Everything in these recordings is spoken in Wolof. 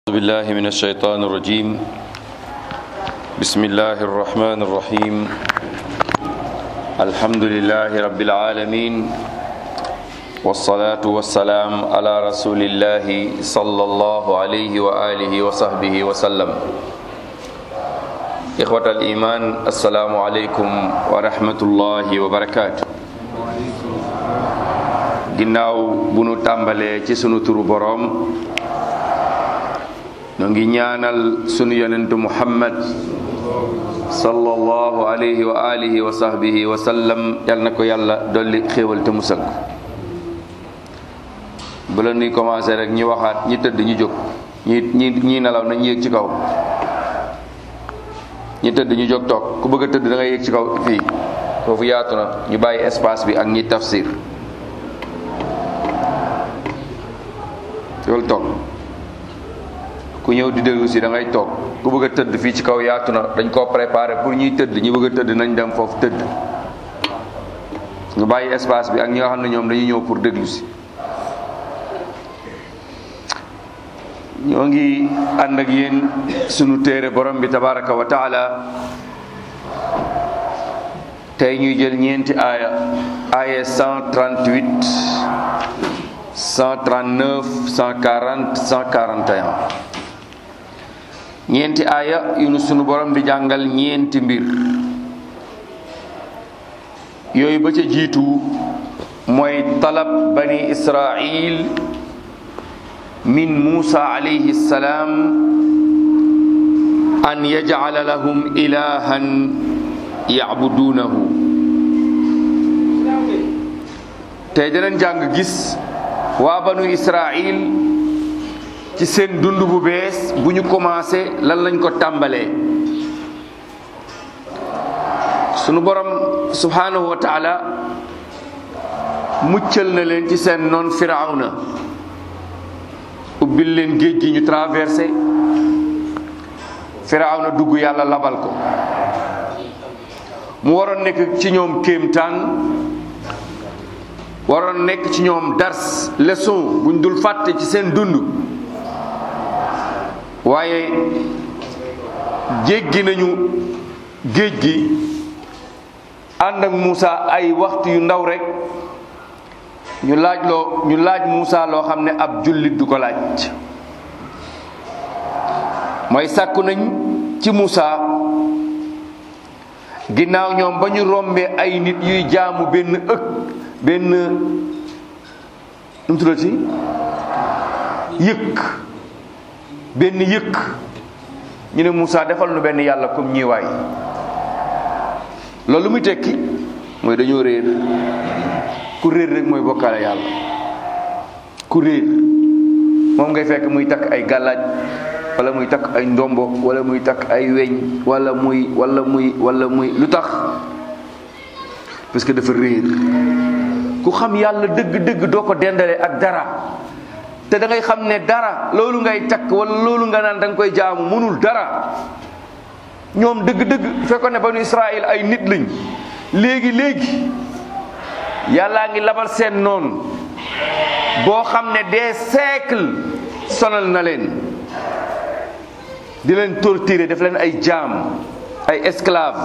أعوذ بالله من الشيطان الرجيم بسم الله الرحمن الرحيم الحمد لله رب العالمين والصلاة والسلام على رسول الله صلى الله عليه وآله وصحبه وسلم إخوة الإيمان السلام عليكم ورحمة الله وبركاته ginnaaw bu nu tàmbalee ci sunu turu boroom ñu ngi ñaanal sunu yonentu muhammad sallallahu alayhi wa alihi wa sahbihi wa sallam yal na ko yàlla dolli xéewal te musal ko bu la nuy commencé rek ñi waxaat ñi tëdd ñu jóg ñi ñi ñi nelaw nañ yéeg ci kaw ñi tëdd ñu jóg toog ku bëgg a tëdd da ngay yéeg ci kaw fii foofu yaatu na ñu bàyyi espace bi ak ñi tafsir loolu toog ku ñëw di déglu si da ngay toog ku bëgg a tëdd fii ci kaw yaatu na dañ koo préparé pour ñuy tëdd ñi bëgg a tëdd nañ dem foofu tëdd ñu bàyyi espace bi ak ñi nga xam ne ñoom dañuy ñëw pour déglu si ñoo ngi ànd ak yéen sunu téere borom bi tabaraka wa taala tey ñuy jël ñeenti aaya aaya 138 139 140 141 ñeenti aaya yu nu sunu borom di jàngal ñeenti mbir yooyu ba ca jiitu mooy talab bani israil min musa alayhi salaam an yajcala lahum ilahan yacbuduunahu tey danañ jàng gis waa banu israil ci seen dund bu bees bu ñu commencé lan lañ ko tàmbalee sunu borom subhanahu wa taala muccal na leen ci seen noon firawna ubbil leen géej gi ñu traversé firawna dugg yàlla labal ko mu waroon nekk ci ñoom kéemtaan waroon nekk ci ñoom dars leçon buñ dul fàtte ci seen dund waaye jéggi nañu géej gi ànd ak Moussa ay waxtu yu ndaw rek ñu laaj loo ñu laaj Moussa loo xam ne ab jullit du ko laaj mooy sàkku nañ ci Moussa ginnaaw ñoom ba ñu rombee ay nit yuy jaamu benn ëkk benn nu mu tuddati yëkk benn yëkk ñu ne Moussa defal nu benn yàlla comme ñii waay loolu muy tekki mooy dañoo réer ku réer rek mooy bokkaale yàlla ku réer moom ngay fekk muy takk ay gàllaaj wala muy takk ay ndombo wala muy takk ay weñ wala muy wala muy wala muy lu tax parce que dafa réer ku xam yàlla dëgg-dëgg doo ko dendale ak dara te da ngay xam ne dara loolu ngay takk wala loolu nga naan da nga koy jaamu mënul dara ñoom dëgg-dëgg fekkoon ne banu Israël ay nit lañ léegi léegi yàllaa ngi labal seen noonu boo xam ne des siècles sonal na leen di leen torturer def leen ay jaam ay esclave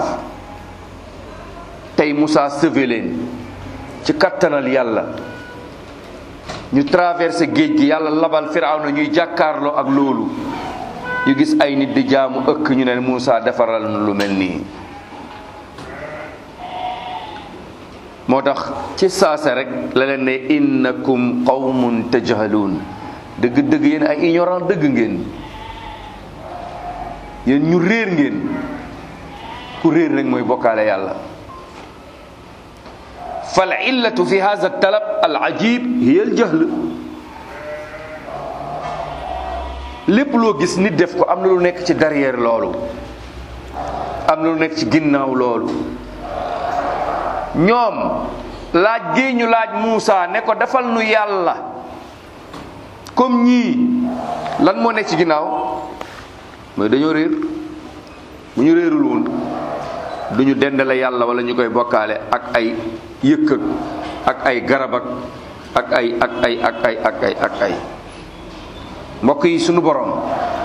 tey Moussa sauvé leen ci kattanal yàlla ñu traversé géej gi yàlla labal firawna ñuy jàkkaarloo ak loolu ñu gis ay nit di jaamu ëkk ñu ne Moussa defaral lu mel nii moo tax ci saase rek la leen ne innakum qawmun tajhaluun dëgg-dëgg yéen ay ignorant dëgg ngeen yéen ñu réer ngeen ku réer rek mooy bokkaale yàlla fal illatu fi hadha talab al ajib hiya al jahl lépp loo gis nit def ko am na lu nekk ci derrière loolu am na lu nekk ci ginnaaw loolu ñoom laaj gi ñu laaj Muusa ne ko defal nu yàlla comme ñii lan moo nekk ci ginnaaw mooy dañoo réer bu ñu réerul woon du ñu dendale yàlla wala ñu koy bokkaale ak ay yëkk ak ay garab ak ak ay ak ay ak ay ak ay ak ay mbokk yi sunu borom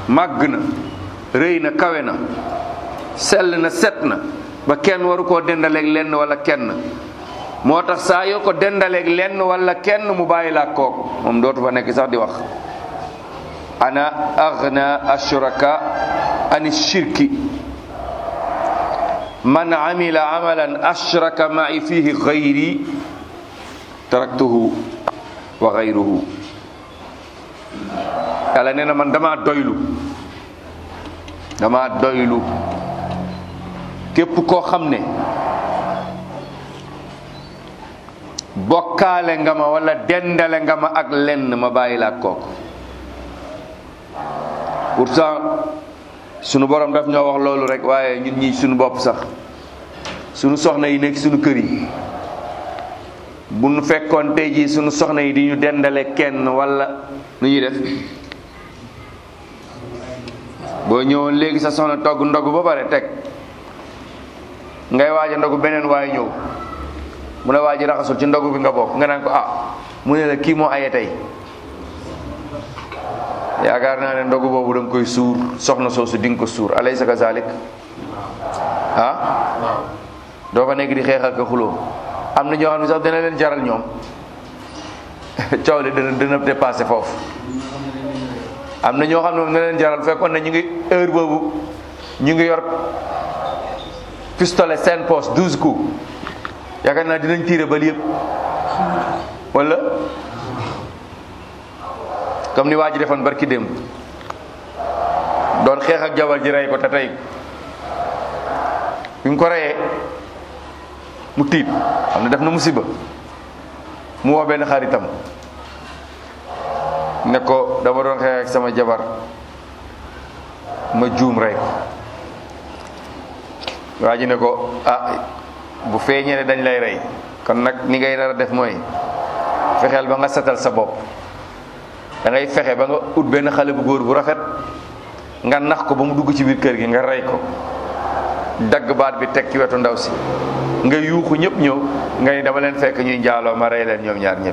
màgg na rëy na kawe na sell na set na ba kenn waru koo dendaleeg lenn wala kenn moo tax saa yoo ko dendaleeg lenn wala kenn mu bàyyi laa kooku moom dootu fa nekk sax di wax ana aghna ashraka ani shirki man amila amalan ashraka ma'i fihi ghayri taraktuhu wa ghayruhu yàlla nee na man dama doylu dama doylu képp koo xam ne bokkaale nga ma wala dendale nga ma ak lenn ma bàyyi la ak kooku pourtant sunu borom daf ñoo wax loolu rek waaye ñun ñi sunu bopp sax sunu soxna yi nekk sunu kër yi bu nu fekkoon tey jii sunu soxna yi di ñu dendale kenn wala nu ñuy def boo ñëwoon léegi sa soxna togg ndogu ba pare teg ngay waaj a ndogu beneen waaye ñëw mu ne waaj raxasul ci ndogu bi nga bokk nga naan ko ah mu ne la kii moo aye tey yaakaar naa ne ndogu boobu da nga koy suur soxna soosu di nga ko suur alaysa kazalik ah doo fa nekk di xeexal ko xuloo am na ñoo xam ne sax dina leen jaral ñoom coow li dina dina dépassé foofu am na ñoo xam ne moom dina leen jaral fekkoon ne ñu ngi heure boobu ñu ngi yor pistolet seen poche douze coups yaakaar naa dinañ tiire bal yëpp wala comme ni waa ji defoon barki démb doon xeex ak jabar ji rey ko te tey bi mu ko reyee mu tiit xam ne def na musiba mu woo benn xaritam ne ko dama doon xeex ak sama jabar ma juum rey ko waa ji ne ko ah bu feeñee ne dañ lay rey kon nag ni ngay nar a def mooy fexeel ba nga setal sa bopp da ngay fexe ba nga ut benn xale bu góor bu rafet nga nax ko ba mu dugg ci biir kër gi nga rey ko dagg baat bi teg ci wetu ndaw si nga yuuxu ñëpp ñëw nga ni dama leen fekk ñuy njaaloo ma rey leen ñoom ñaar ñëpp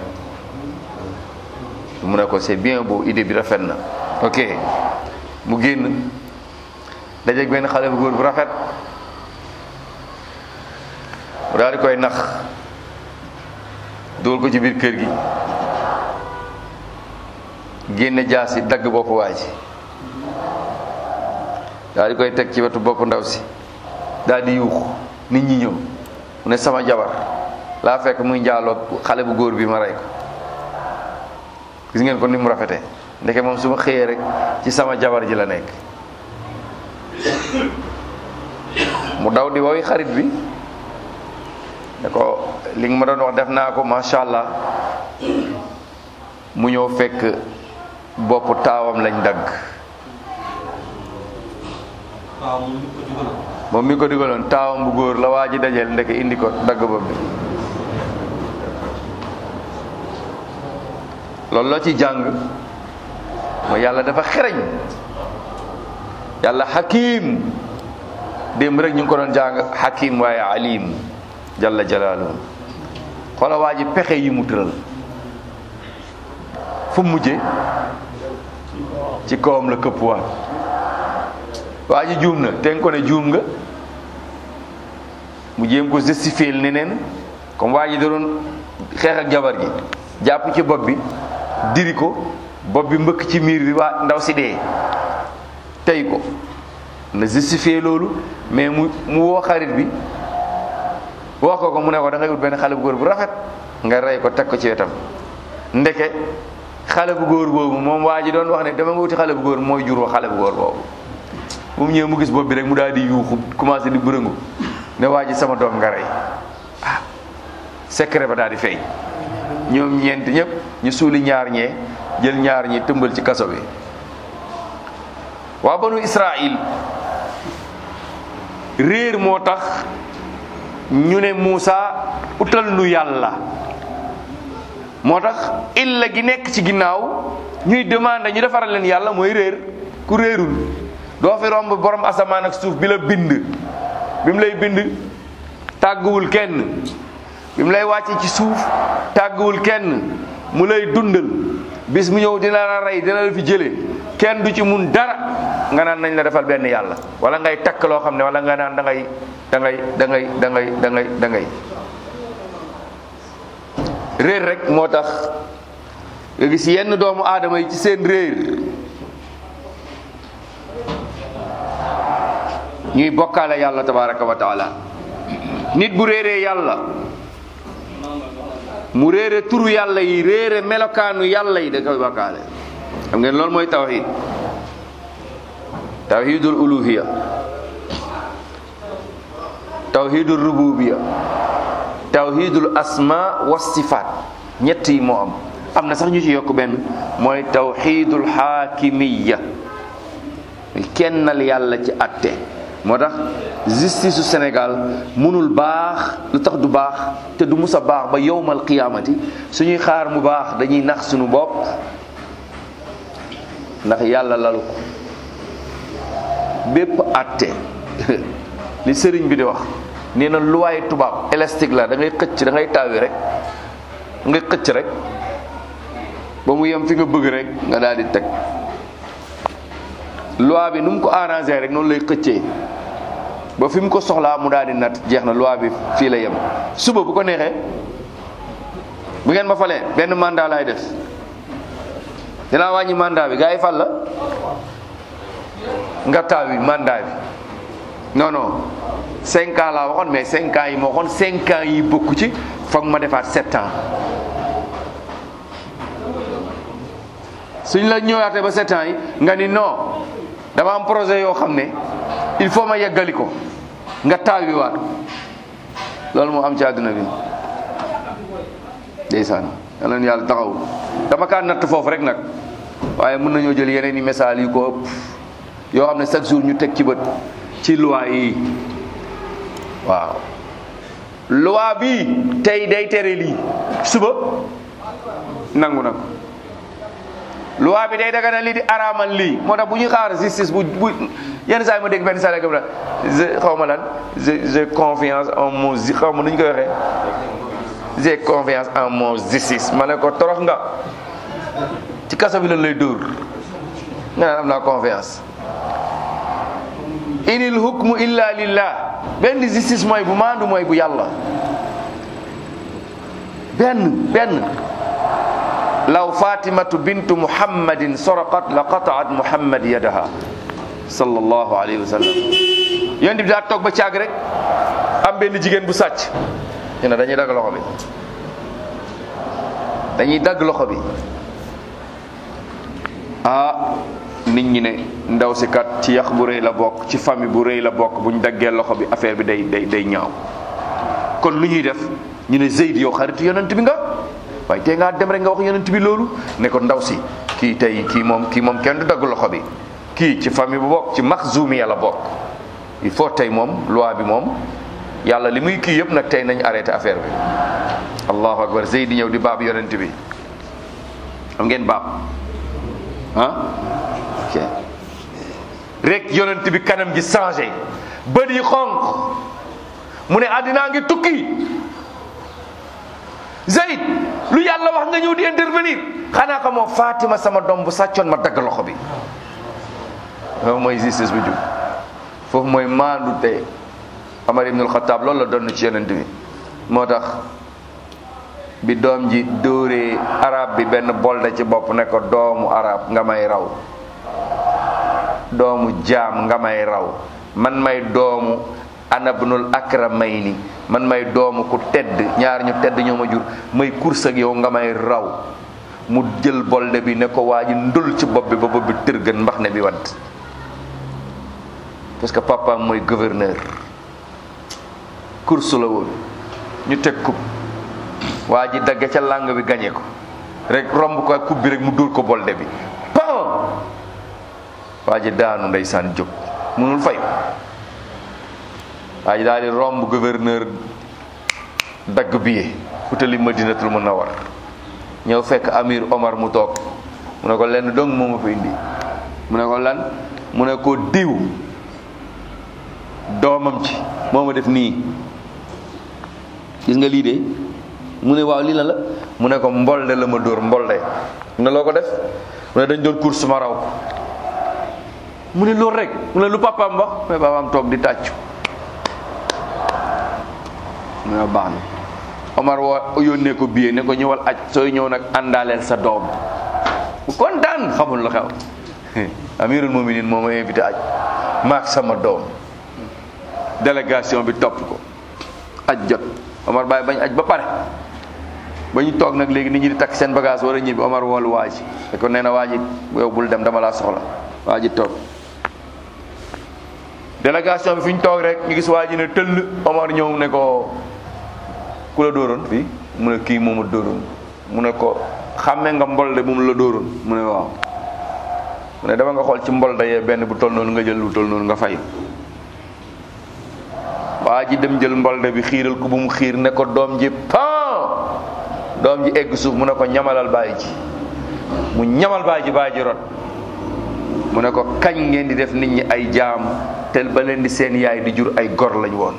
mu ne ko c'est bien beau idée bi rafet na ok mu génn dajeeg benn xale bu góor bu rafet mu daal di koy nax dóor ko ci biir kër gi génne jaasi dagg bopp waa ji daal di koy teg ci wetu bopp ndaw si daal di yuux nit ñi ñëw mu ne sama jabar laa fekk muy njaaloo xale bu góor bi ma rey ko gis ngeen ko ni mu rafetee ndeke moom su ma xëyee rek ci sama jabar ji la nekk mu daw di woy xarit bi ne ko li nga ma doon wax def naa ko macha allah mu ñëw fekk bopp taawam lañ dagg moom mi ko digaloon taawam bu góor la waa ji dajeel ndeke indi ko dagg bopp bi loolu loo ci jàng mooy yàlla dafa xereñ yàlla xakim démb rek ñu ngi ko doon jàng xakim waaye alim jalla jalaaluhu xoola waa ji pexe yi mu tëral fu mujje ci kawam la këpp waat waa ji juum na te nga ko ne juum nga mu jéem ko justifier neneen comme waa ji da doon xeex ak jabar gi jàpp ci bopp bi diri ko bopp bi mbëkk ci miir bi waa ndaw si dee tey ko na justifier loolu mais mu mu woo xarit bi wax ko ko mu ne ko da ngay wut benn xale bu góor bu rafet nga rey ko teg ko ci wetam ndeke xale bu góor boobu moom waa ji doon wax ne dama nga wuti xale bu góor mooy jur wa xale bu góor boobu bu mu ñëwee mu gis bopp bi rek mu daal di yuuxu commencé di bërëngu ne waa ji sama doom nga rey ah secret ba daal di feeñ ñoom ñeent ñëpp ñu suuli ñaar ñee jël ñaar ñi tëmbal ci kaso bi waa banu Israil réer moo tax ñu ne Muusa utal nu yàlla moo tax illa gi nekk ci ginnaaw ñuy demandé ñu defaral leen yàlla mooy réer ku réerul doo fi romb borom asamaan ak suuf bi la bind bi mu lay bind tàgguwul kenn bi mu lay wàcce ci suuf tàgguwul kenn mu lay dundal bis mu ñëw dina la rey dina la fi jële kenn du ci mun dara nga naan nañ la defal benn yàlla wala ngay takk loo xam ne wala nga naan da ngay da ngay da ngay da ngay da ngay da ngay réer rek moo tax nga gis yenn doomu aadama yi ci seen réer ñuy bokkaale yàlla tabaraka wa taala nit bu réeree yàlla mu réere turu yàlla yi réere melokaanu yàlla yi da koy bokkaale xam ngeen loolu mooy tawhid tawhidul uluhiya tawhidul rububiya tawhidul asma wa sifaat ñett yi moo am am na sax ñu ci yokk benn mooy tawhidul xaakimiya kennal yàlla ci atte moo tax justice su Sénégal mënul baax lu tax du baax te du mus a baax ba yowmal qiyaamati suñuy xaar mu baax dañuy nax suñu bopp ndax yàlla lalu ko bépp atte li sëriñ bi di wax nee na luwaay tubaab élastique la da ngay xëcc da ngay taawi rek da ngay xëcc rek ba mu yem fi nga bëgg rek nga daal di teg loi bi nu mu ko arrangé rek noonu lay xëccee ba fi mu ko soxlaa mu daal di nat jeex na loi bi fii la yem suba bu ko neexee bu ngeen ma falee benn mandat laay def dinaa wàññi mandat bi gars yi fal la nga taaw yi mandat bi non non cinq ans laa waxoon mais cinq ans yi ma waxoon cinq ans yi bokku ci foog ma defaat sept ans suñ la ñëwaatee ba sept ans yi nga ni non dama am projet yoo xam ne il faut ma yeggali ko nga taawi waat loolu moo am ci àdduna bi ndeysaan yal na yàlla taxaw dama kaa natt foofu rek nag waaye mën nañoo jël yeneen i message yu ko ëpp yoo xam ne chaque jour ñu teg ci bët ci loi yi waaw loi bi tey day tere lii suba nangu na ko loi bi day daga na lii di araamal lii moo tax bu ñuy xaar justice bu bu yenn saa yi ma dégg benn saa la je xaw ma lan j'ai confiance en mon xaw ma nu ñu koy waxee j'ai confiance en mon justice ma ne ko torox nga ci kaso bi lan lay dóor nga naan am naa confiance inil hukmu illa lillah benn justice mooy bu maandu mooy bu yàlla benn benn law fatimatu bintu muhammadin soraqat la qataat muhammad yadaha sallallahu alayhi wa sallam yonent bi daa toog ba caag rek am benn jigéen bu sàcc ñu ne dañuy dagg loxo bi dañuy dagg loxo bi ah nit ñi ne ndaw si kat ci yax bu rëy la bokk ci famille bu rëy la bokk bu ñu daggee loxo bi affaire bi day day day ñaaw kon lu ñuy def ñu ne Zeyd yow xaritu yonent bi nga waaye tey ngaa dem rek nga wax yonent bi loolu ne ko ndaw si kii tey kii moom kii moom kenn du dagg loxo bi kii ci famille bu bokk ci maxzumi la bokk il faut tey moom loi bi moom yàlla li muy kii yëpp nag tey nañ arrêté affaire bi allahu akbar Zeyd ñëw di baab yonent bi xam ngeen baab ah ok rek yonent bi kanam gi changé bët yi xonq mu ne àddinaa ngi tukki Zeyd lu yàlla wax nga ñëw di intervenir xanaa ko moo Fatima sama doom bu sàccoon ma dagg loxo bi foofu mooy justice bu jub foofu mooy maandu te Amar ibnul Xataab loolu la doon ci yonent bi moo tax bi doom ji dóoree arab bi benn bolde ci bopp ne ko doomu arab nga may raw doomu jaam nga may raw man may doomu anabnul akramayni man may doomu ku tedd ñaar ñu tedd ñoo ma jur may course ak yow nga may raw mu jël bolde bi ne ko waa ji ndul ci bopp bi ba bopp bi tërgën mbax ne bi wadd parce que papa mooy gouverneur course la woon ñu teg coupe waa ji dagge ca làng bi gañe ko rek romb ko coupe bi rek mu dóor ko bolde bi pam waa ji daanu ndeysaan jóg munul fay waa ji daal di romb gouverneur dagg billet utali madinatul munawwar ñëw fekk amir omar mu toog mu ne ko lenn dong moo ma fi indi mu ne ko lan mu ne ko diw doomam ci moo ma def nii gis nga lii de mu ne waaw lii la la mu ne ko mbolde la ma dóor mbolde mu ne loo ko def mu ne dañ doon course ma raw mu ne loolu rek mu ne lu papaam wax mais papaam toog di tàccu mu ne baax na Omar woo yónnee ko billet ne ko ñëwal aj sooy ñëw nag àndaaleel sa doom bu kontaan xamul lu xew amirul muminin moo ma invité aj maak sama doom délégation bi topp ko aj jot Omar bàyyi bañ aj ba pare ba ñu toog nag léegi nit ñi di takk seen bagage war a ñibbi Omar woolu waa ji te ko nee na waa ji yow bul dem dama laa soxla waa ji toog délégation bi fi ñu toog rek ñu gis waa ji ne tëll Omar ñëw ne ko ku la dóoroon fii mu ne kii mooma dóoroon mu ne ko xàmmee nga mbolde bu mu la dóoroon mu ne waaw mu ne dama nga xool ci mbolde yee benn bu toll noonu nga jël bu toll noonu nga fay waa ji dem jël mbolde bi xiiral ko bu mu xiir ne ko doom ji pan doom ji egg suuf mu ne ko ñamalal bàyyi ji mu ñamal bàyyi ji bàyyi ji rot mu ne ko kañ ngeen di def nit ñi ay jaam tel ba leen di seen yaay di jur ay gor lañ woon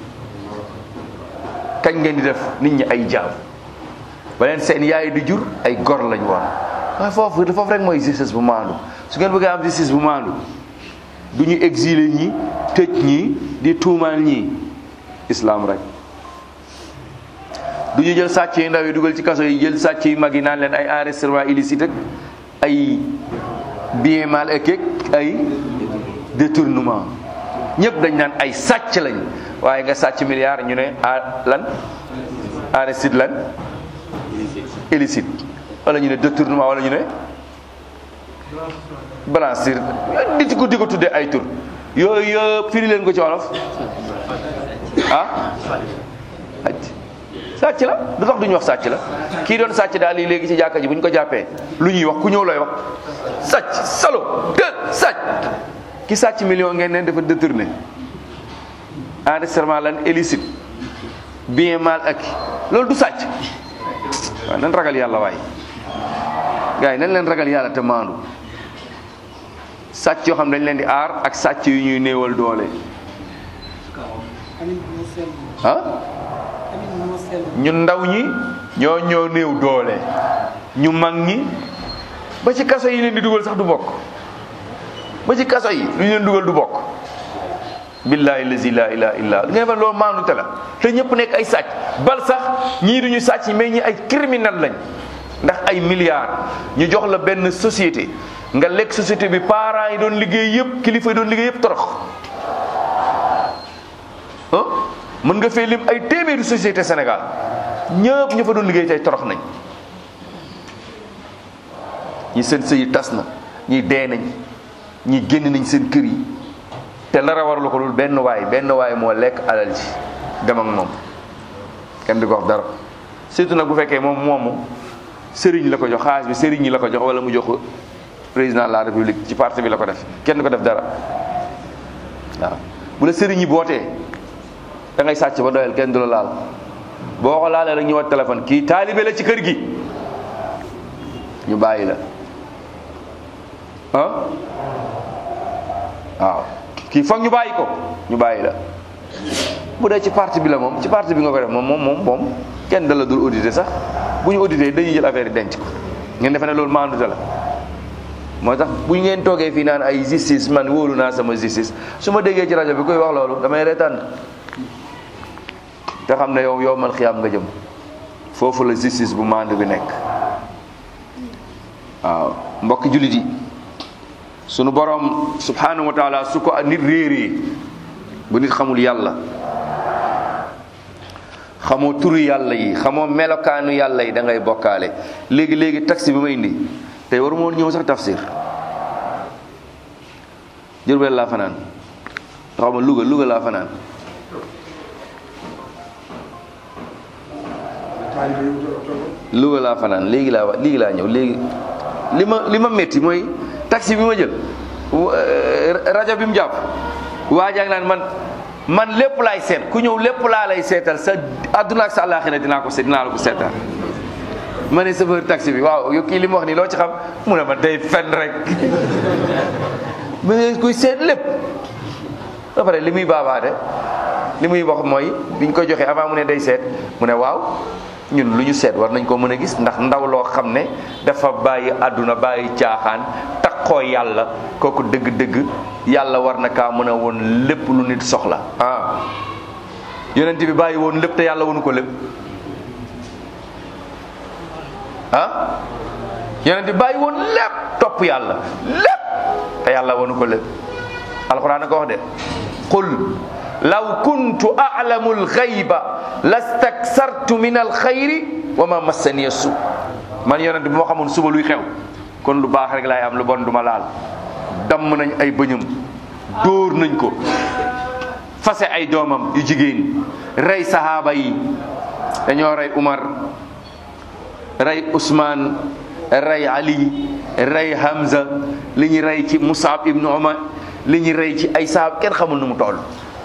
kañ ngeen di def nit ñi ay jaam ba leen seen yaay di jur ay gor lañ woon waaye foofu foofu rek mooy justice bu maandu su ngeen bëggee am justice bu maandu du ñu exilé ñi tëj ñi di tuumaal ñi islam rek du ñu jël sàcc yu ndaw yi dugal ci kaso yi jël sàcc yu mag yi naan leen ay enregistrement illicite ak ay bien mal ak ay détournement ñëpp dañ naan ay sàcc lañ waaye nga sàcc milliard ñu ne a lan enregistré lan illicite wala ñu ne détournement wala ñu ne blanchir di ko di ko tuddee ay tur yooyu yëpp firi leen ko ci wolof ah sàcc la du tax duñu wax sàcc la kii doon sàcc daal lii léegi ci jàkka ji bu ñu ko jàppee lu ñuy wax ku ñëw looy wax sàcc salo te sàcc ki sàcc million ngeen neen dafa détourné enregistrement lan illicite bien mal acquis loolu du sàcc waaw nan ragal yàlla waay gars yi nan leen ragal yàlla te maandu sàcc yoo xam dañ leen di aar ak sàcc yu ñuy néewal doole ah ñu ndaw ñi ñoo ñoo néew doole ñu mag ñi ba ci kaso yi leen di dugal sax du bokk ba ci kaso yi lu ñu leen dugal du bokk billahi lazi la ilaha illa ngeen fa loolu maandu te la te ñëpp nekk ay sàcc bal sax ñii duñu sàcc mais ñi ay criminel lañ ndax ay milliards ñu jox la benn société nga lekk société bi parents yi doon liggéey yëpp kilifa yi doon liggéey yëpp torox ah mën nga fee lim ay téeméeri société Sénégal ñëpp ñu fa doon liggéey tey torox nañ ñi seen sëy yi tas na ñi dee nañ ñi génn nañ seen kër yi te la rawarlu ko loolu benn waay benn waay moo lekk alal ji dem ak moom kenn di ko wax dara surtout nag bu fekkee moom moomu sëriñ la ko jox xaalis bi sëriñ ñi la ko jox wala mu jox ko président de la république ci parti bi la ko def kenn du ko def dara waaw bu la sëriñ yi bootee da ngay sàcc ba doyal kenn du la laal boo ko laalee rek ñu wat téléphone kii taalibe la ci kër gi ñu bàyyi la ah waaw kii foog ñu bàyyi ko ñu bàyyi la bu dee ci parti bi la moom ci parti bi nga ko def moom moom moom moom kenn da la dul audité sax bu ñu audité dañuy jël affaire yi denc ko ngeen defe ne loolu maandute la moo tax bu ngeen toogee fii naan ay justice man wóolu naa sama justice su ma déggee ci rajo bi koy wax loolu damay reetaan te xam ne yow yow man xiyaam nga jëm foofu la justice bu maandu bi nekk waaw mbokki jullit yi sunu borom subhanahu wa taala su ko nit réeree bu nit xamul yàlla xamoo turu yàlla yi xamoo melokaanu yàlla yi da ngay bokkaale léegi léegi taxi bi ma indi tey waru moon ñëw sax tafsir Jurbel laa fanaan xaw ma Louga Louga laa fanaan Louga laa fanaan léegi laa wa léegi laa ñëw léegi li ma li ma métti mooy taxi bi ma jël rajo bi mu jàpp waa jàng naan man man lépp laay seet ku ñëw lépp laa lay seetal sa àdduna ak sa àllaaxira dinaa ko seet dinaa la ko seetal ma ne chauffeur taxi bi waaw yow kii li mu wax nii loo ci xam mu ne ma day fen rek mais kuy seet lépp ba pare li muy baabaade li muy wax mooy biñ ko joxee avant mu ne day seet mu ne waaw ñun lu ñu seet war nañ ko mën a gis ndax ndaw loo xam ne dafa bàyyi àdduna bàyyi caaxaan takk taqoo yàlla kooku dëgg-dëgg yàlla war na kaa mën a woon lépp lu nit soxla ah yonent bi bàyyi woon lépp te yàlla wonu ko lépp ah yonent bi bàyyi woon lépp topp yàlla lépp te yàlla wonu ko lépp alquran a ko wax de qul law kuntu a'lamu alxayba lastaksartu min alxayri wa ma massaniya su man yonent bi moo xamoon suba luy xew kon lu baax rek laay am lu bon duma laal damm nañ ay bëñam dóor nañ ko fase ay doomam yu jigéen rey sahaaba yi dañoo rey Umar rey Ousmane rey Ali rey Hamza li ñu rey ci Musab ibnu Umar li ñu rey ci ay sahaaba kenn xamul nu mu toll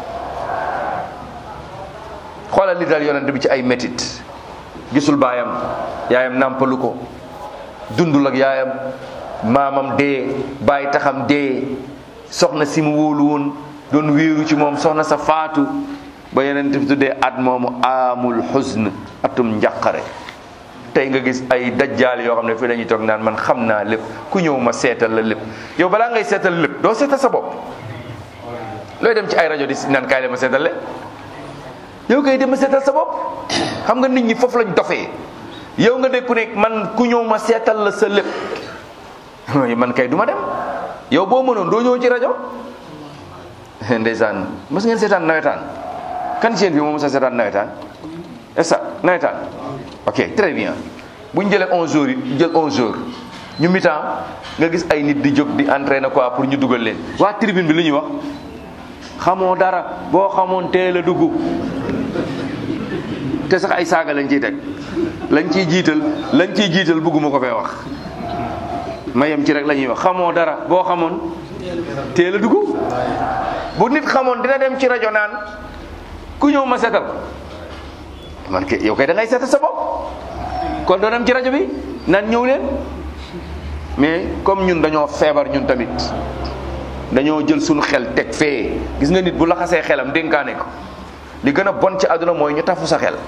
xoolal li dal yonent bi ci ay métit gisul baayam yaayam nàmpalu ko dundul ak yaayam maamam dee bàyyi taxam dee soxna si mu wóolu woon doon wéeru ci moom soxna sa faatu ba yonent bi tuddee at moomu amul xusn atum njàqare tey nga gis ay dajjaal yoo xam ne fii dañuy toog naan man xam naa lépp ku ñëw ma seetal la lépp yow balaa ngay seetal lépp doo seetal sa bopp looy dem ci ay rajo di naan kaay la ma seetal le yow kay dem ma seetal sa bopp xam nga nit ñi foofu lañ dofee yow nga dégg ku nekk man ku ñëw ma seetal la sa lépp man kay du ma dem yow boo mënoon doo ñëw ci rajo ndeysaan mos ngeen seetaan nawetaan kan ci yéen bi moom mos a seetaan nawetaan est nawetaan ok très bien bu ñu jëlee 11 jours yi jël 11 jours ñu mi-temps nga gis ay nit di jóg di entraîner quoi pour ñu dugal leen waa tribune bi lu ñuy wax xamoo dara boo xamoon teel a dugg te sax ay saaga lañ ciy teg lañ ciy jiital lañ ciy jiital bëgguma ko fee wax ma yem ci rek la ñuy wax xamoo dara boo xamoon teel a dugg bu nit xamoon dina dem ci rajo naan ku ñëw ma seetal man ke yow kay da ngay seetal sa bopp kon doo dem ci rajo bi naan ñëw leen mais comme ñun dañoo feebar ñun tamit dañoo jël suñu xel teg fee gis nga nit bu laxasee xelam dénkaane ko li gën a bon ci àdduna mooy ñu tafu sa xel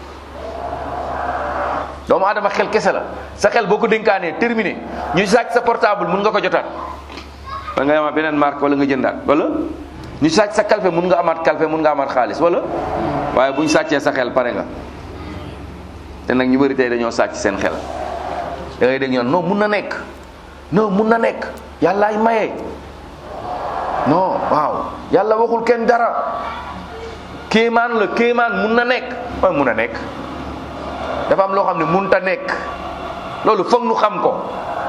doomu aadama xel kese la sa xel boo ko dénkaanee terminé ñu sàcc sa portable mun nga ko jotaat da ngay amaat beneen marque wala nga jëndaat wala ñu sàcc sa kalfe mun nga amaat kalfe mun nga amaat xaalis wala waaye bu ñu sàccee sa xel pare nga te nag ñu bëri tey dañoo sàcc seen xel da ngay dégg ñoon non mun na nekk non mun na nekk yàllaay maye non waaw yàlla waxul kenn dara kéemaan la kéemaan mun na nekk mooy mun a nekk dafa am loo xam ne munta nekk loolu foog nu xam ko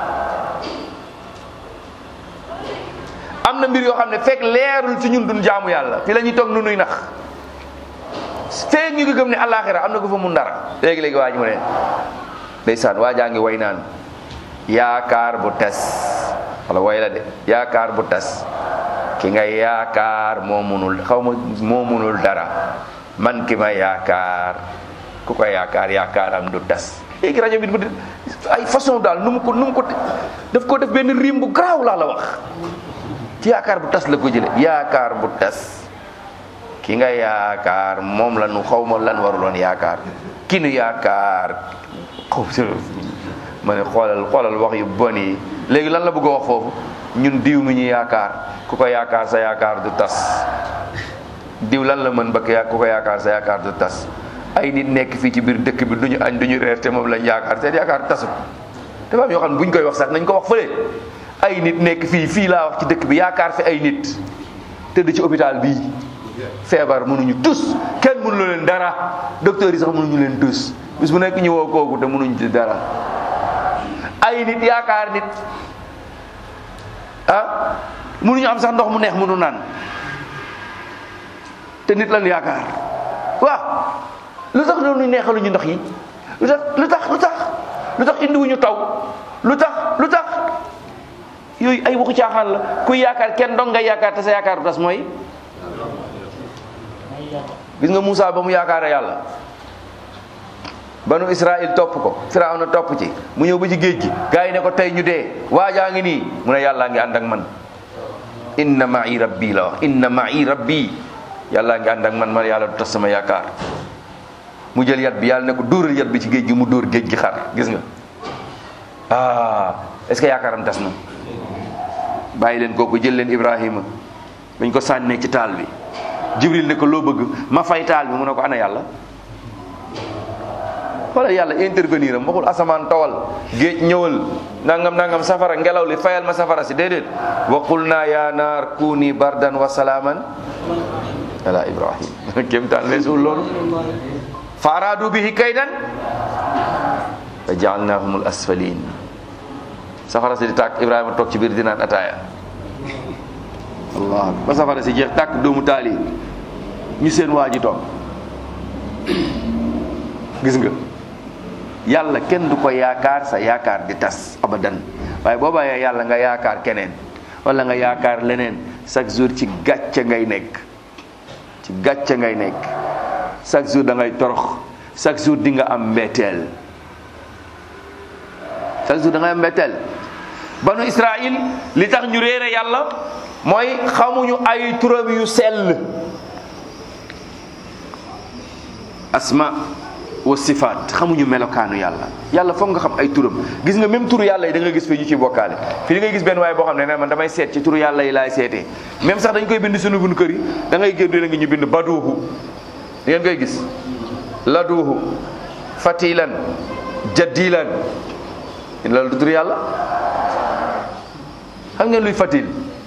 am na mbir yoo xam ne fekk leerul ci ñun duñ jaamu yàlla fi la ñuy toog nu nuy nax feeg ñu ngi gëm ne àllaaxira am na ko fa mun dara léegi-léegi waa ji mu ne ndeysaan waa jaa ngi way naan yaakaar bu tas wala way la de yaakaar bu tas ki nga yaakaar moo munul xaw ma moo munul dara man ki ma yaakaar ku ko yaakaar yaakaaram du tas léegi rajo bi mu ay façon daal nu mu ko nu mu ko daf ko def benn rim bu garaaw laa la wax ci yaakaar bu tas la ko jële yaakaar bu tas ki nga yaakaar moom la nu xaw ma lan waruloon yaakaar ki nu yaakaar xaw ma ne xoolal xoolal wax yu bon yi léegi lan la bëgg a wax foofu ñun diw mi ñu yaakaar ku ko yaakaar sa yaakaar du tas diw lan la mën ba ku ko yaakaar sa yaakaar du tas ay nit nekk fii ci biir dëkk bi duñu añ duñu reer te moom lañ yaakaar seen yaakaar tasut dafa am yoo xam ne buñ koy wax sax nañ ko wax fële ay nit nekk fii fii laa wax ci dëkk bi yaakaar fi ay nit tëdd ci hôpital bii feebar mënuñu tus kenn mënu leen dara docteur yi sax mënuñu leen tus bis bu nekk ñu woo kooku te mënuñu ci dara ay nit yaakaar nit ah mënuñu am sax ndox mu neex mënu naan te nit lan yaakaar waaw lu tax doon ñu neexaluñu ndox yi lu tax lu tax lu tax lu tax indiwuñu taw lu tax lu tax yooyu ay waxu caaxaan la kuy yaakaar kenn dong nga yaakaar te sa yaakaar bu tas mooy gis nga Moussa ba mu yaakaare yàlla banu Israël topp ko Firawna topp ci mu ñëw ba ci géej gi gars yi ne ko tey ñu dee waajaa ngi nii mu ne yàllaa ngi ànd ak man inna ma'i rabbi la wax inna ma'i rabbi yàllaa ngi ànd ak man man yàlla du tas sama yaakaar mu jël yat bi yàlla ne ko dóoral yat bi ci géej gi mu dóor géej gi xar gis nga ah est-ce que yaakaaram tas na bàyyi leen kooku jël leen ibrahima bañ ko sànnee ci taal bi jibril ne ko loo bëgg ma fay taal bi mu ne ko ana yàlla wala yàlla intervenir am waxul asamaan tawal géej ñëwal nangam nangam safara ngelaw li fayal ma safara si déedéet wa qulna ya naar kuni bardan wa salaaman ala ibrahim kémtaan weesuwul loolu fa araadu bihi kaydan fa jaalnahum al asfalin safara si di tàkk ibrahima toog ci biir di naan ataaya allah ba safara si jeex tàkk doomu taali ñu seen waa ji toog gis nga yàlla kenn du ko yaakaar sa yaakaar di tas abadan waaye boo bàyyee yàlla nga yaakaar keneen wala nga yaakaar leneen chaque jour ci gàcce ngay nekk ci gàcce ngay nekk chaque jour da ngay torox chaque jour di nga am mbetteel chaque jour da ngay am mbetteel banu Israël li tax ñu réere yàlla mooy xamuñu ay turam yu sell asma wa sifaat xamuñu melokaanu yàlla yàlla foog nga xam ay turam gis nga même turu yàlla yi da nga gis fi ñu ci bokkaale fii da ngay gis benn waaye boo xam ne ne man damay seet ci turu yàlla yi laay seetee même sax dañ koy bind suñu buñu kër yi da ngay génn la ngi ñu bind baduuhu da ngeen koy gis laduuhu fatilan jaddilan loolu du turu yàlla xam ngeen luy fatil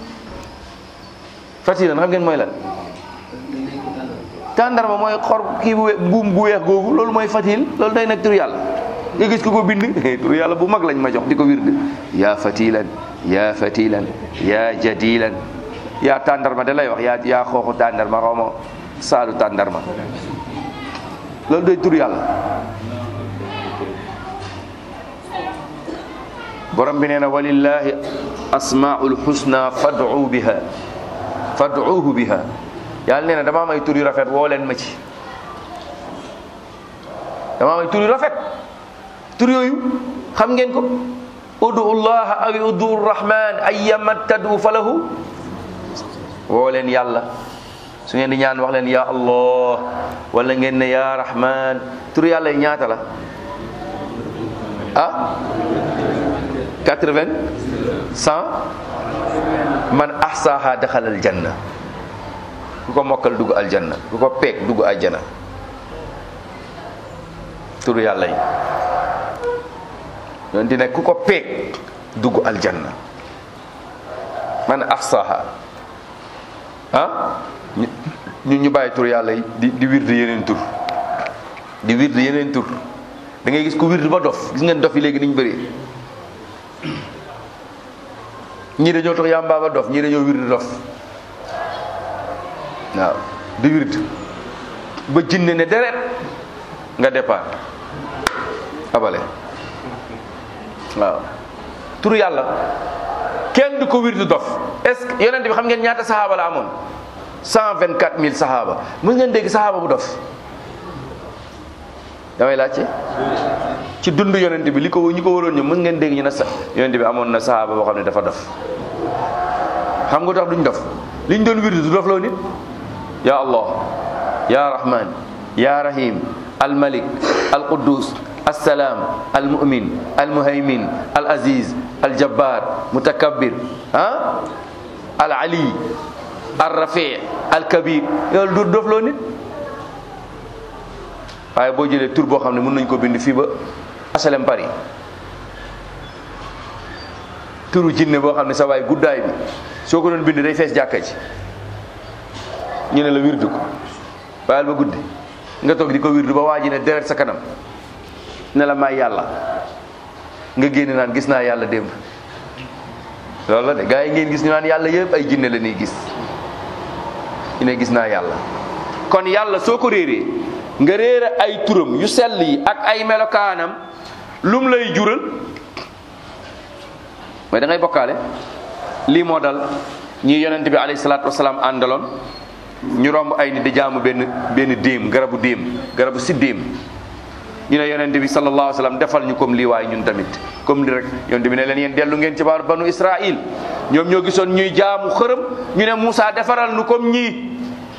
fatilan xam ngeen mooy lan tàndarma mooy xor kii bu we- buum bu weex googu loolu mooy fatil loolu day nekk turu yàlla nga gis ko ko bind turu yàlla bu mag lañ ma jox di ko wird yaa fatilan yaa fatilan yaa jadilan yaa tàndarma da lay wax yaa yaa xooxu tàndarma xaw ma saalu tàndarma loolu day turu yàlla borom bi nee na walillahi asmaul husna fad'u biha fad'uhu biha yàlla nee na dama am ay tur yu rafet woo leen ma ci dama am ay tur yu rafet tur yooyu xam ngeen ko udu llaha aw udu rahman ayyama tadu falahu woo leen yàlla su ngeen di ñaan wax leen ya allah wala ngeen ne ya rahman tur yàlla yi ñaata la ah 80 100 man ahsaha daxal aljanna ku ko mokkal dugg aljanna ku ko peeg dugg aljana turu yàlla yi yoon di ne ku ko peeg dugg aljanna man ahsaha ah ñu ñu bàyyi tur yàlla yi di di wird yeneen tur di wird yeneen tur da ngay gis ku wird ba dof gis ngeen dof yi léegi niñ bëree ñii dañoo tax yàmbaa ba dof ñii dañoo wird dof waaw di wird ba jinne ne deret nga départ abale waaw turu yàlla kenn du ko wird dof est-ce que yonent bi xam ngeen ñaata saxaaba la amoon cent vingt quatre mille saxaaba mën ngeen dégg saxaaba bu dof damay laajte ci dund yonent bi li ko ñi ko waroon ñu mën ngeen dégg ñu ne sa yonent bi amoon na saxaaba boo xam ne dafa dof xam nga tax duñ dof liñ doon wird du dof loo nit ya allah ya rahman ya rahim al malik al quddus السلام المؤمن المهيمن العزيز الجبار متكبر ها العلي الرفيع الكبير loolu du dof loo nit waaye boo jëlee tur boo xam ne mën nañ ko bind fii ba HLM Paris turu jinne boo xam ne sa waay guddaay bi soo ko doon bind day fees jàkka ji ñu ne la wirdu ko bàyyil ba guddi nga toog di ko wirdu ba waa ji ne deret sa kanam ne la may yàlla nga génn naan gis naa yàlla démb loolu la de gaa yi ngeen gis ñu naan yàlla yëpp ay jinne la ñuy gis ñu ne gis naa yàlla kon yàlla soo ko réeree nga réere ay turam yu sell yi ak ay melokaanam lum lay jural mooy da ngay bokkaale lii moo dal ñi yonent bi alayhi salaatu wasalaam àndaloon ñu romb ay nit di jaamu benn benn déem garabu déem garabu si déem ñu ne yonent bi sallallahu alayhi wa sallam defal ñu comme lii waaye ñun tamit comme li rek yonent bi ne leen yéen dellu ngeen ci baaru banu Israil ñoom ñoo gisoon ñuy jaamu xërëm ñu ne Moussa defaral nu comme ñii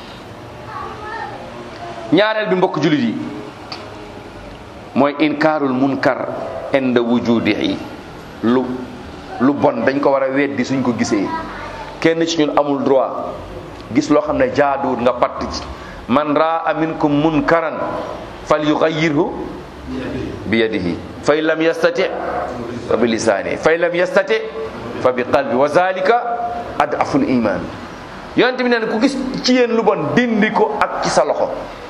ñaareel bi mbokk jullit yi mooy inkaarul munkar inda wujudihi lu lu bon dañ ko war a weddi suñ ko gisee kenn ci ñun amul droit gis loo xam ne jaaduwut nga patt ci man raa minkum munkaran fal yugayyirhu bi yadihi fa in lam yastati fa bi lisaani fa in lam yastati fa bi qalbi wa zalika adaful iman yonent bi nee na ku gis ci yéen lu bon dindi ko ak ci sa loxo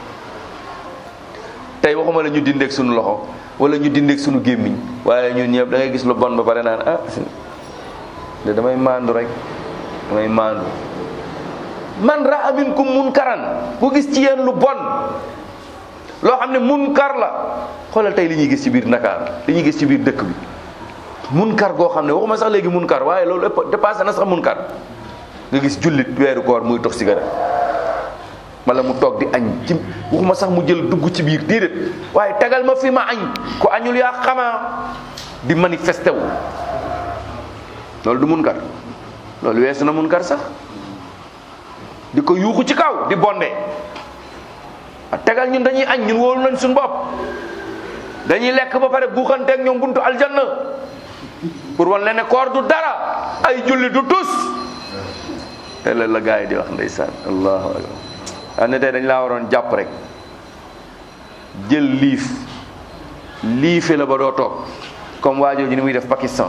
tey waxuma la ñu dindeeg suñu loxo wala ñu dindeeg suñu gémmiñ waaye ñun ñëpp da ngay gis lu bon ba pare naan ah de damay maandu rek damay maandu man raa minkum munkaran ku gis ci yéen lu bon loo xam ne munkar la xoolal tey li ñuy gis ci biir Ndakaar li ñuy gis ci biir dëkk bi munkar goo xam ne waxuma sax léegi munkar waaye loolu ëpp dépassé na sax munkar nga gis jullit weeru koor muy tox cigarette wala mu toog di añ ci waxuma sax mu jël dugg ci biir déedéet waaye tegal ma fi ma añ ku añul yaa xamaa di manifesté wu loolu du munkar loolu weesu na munkar sax di ko yuuxu ci kaw di bonde tegal ñun dañuy añ ñun wóolu nañ suñu bopp dañuy lekk ba pare guuxanteeg ñoom buntu aljanna pour wan leen ne koor du dara ay julli du tus te la la gars yi di wax ndeysaan allahu akbar am ne tey dañ laa waroon jàpp rek jël liif liife la ba doo toog comme waajoo ji ni muy def Pakistan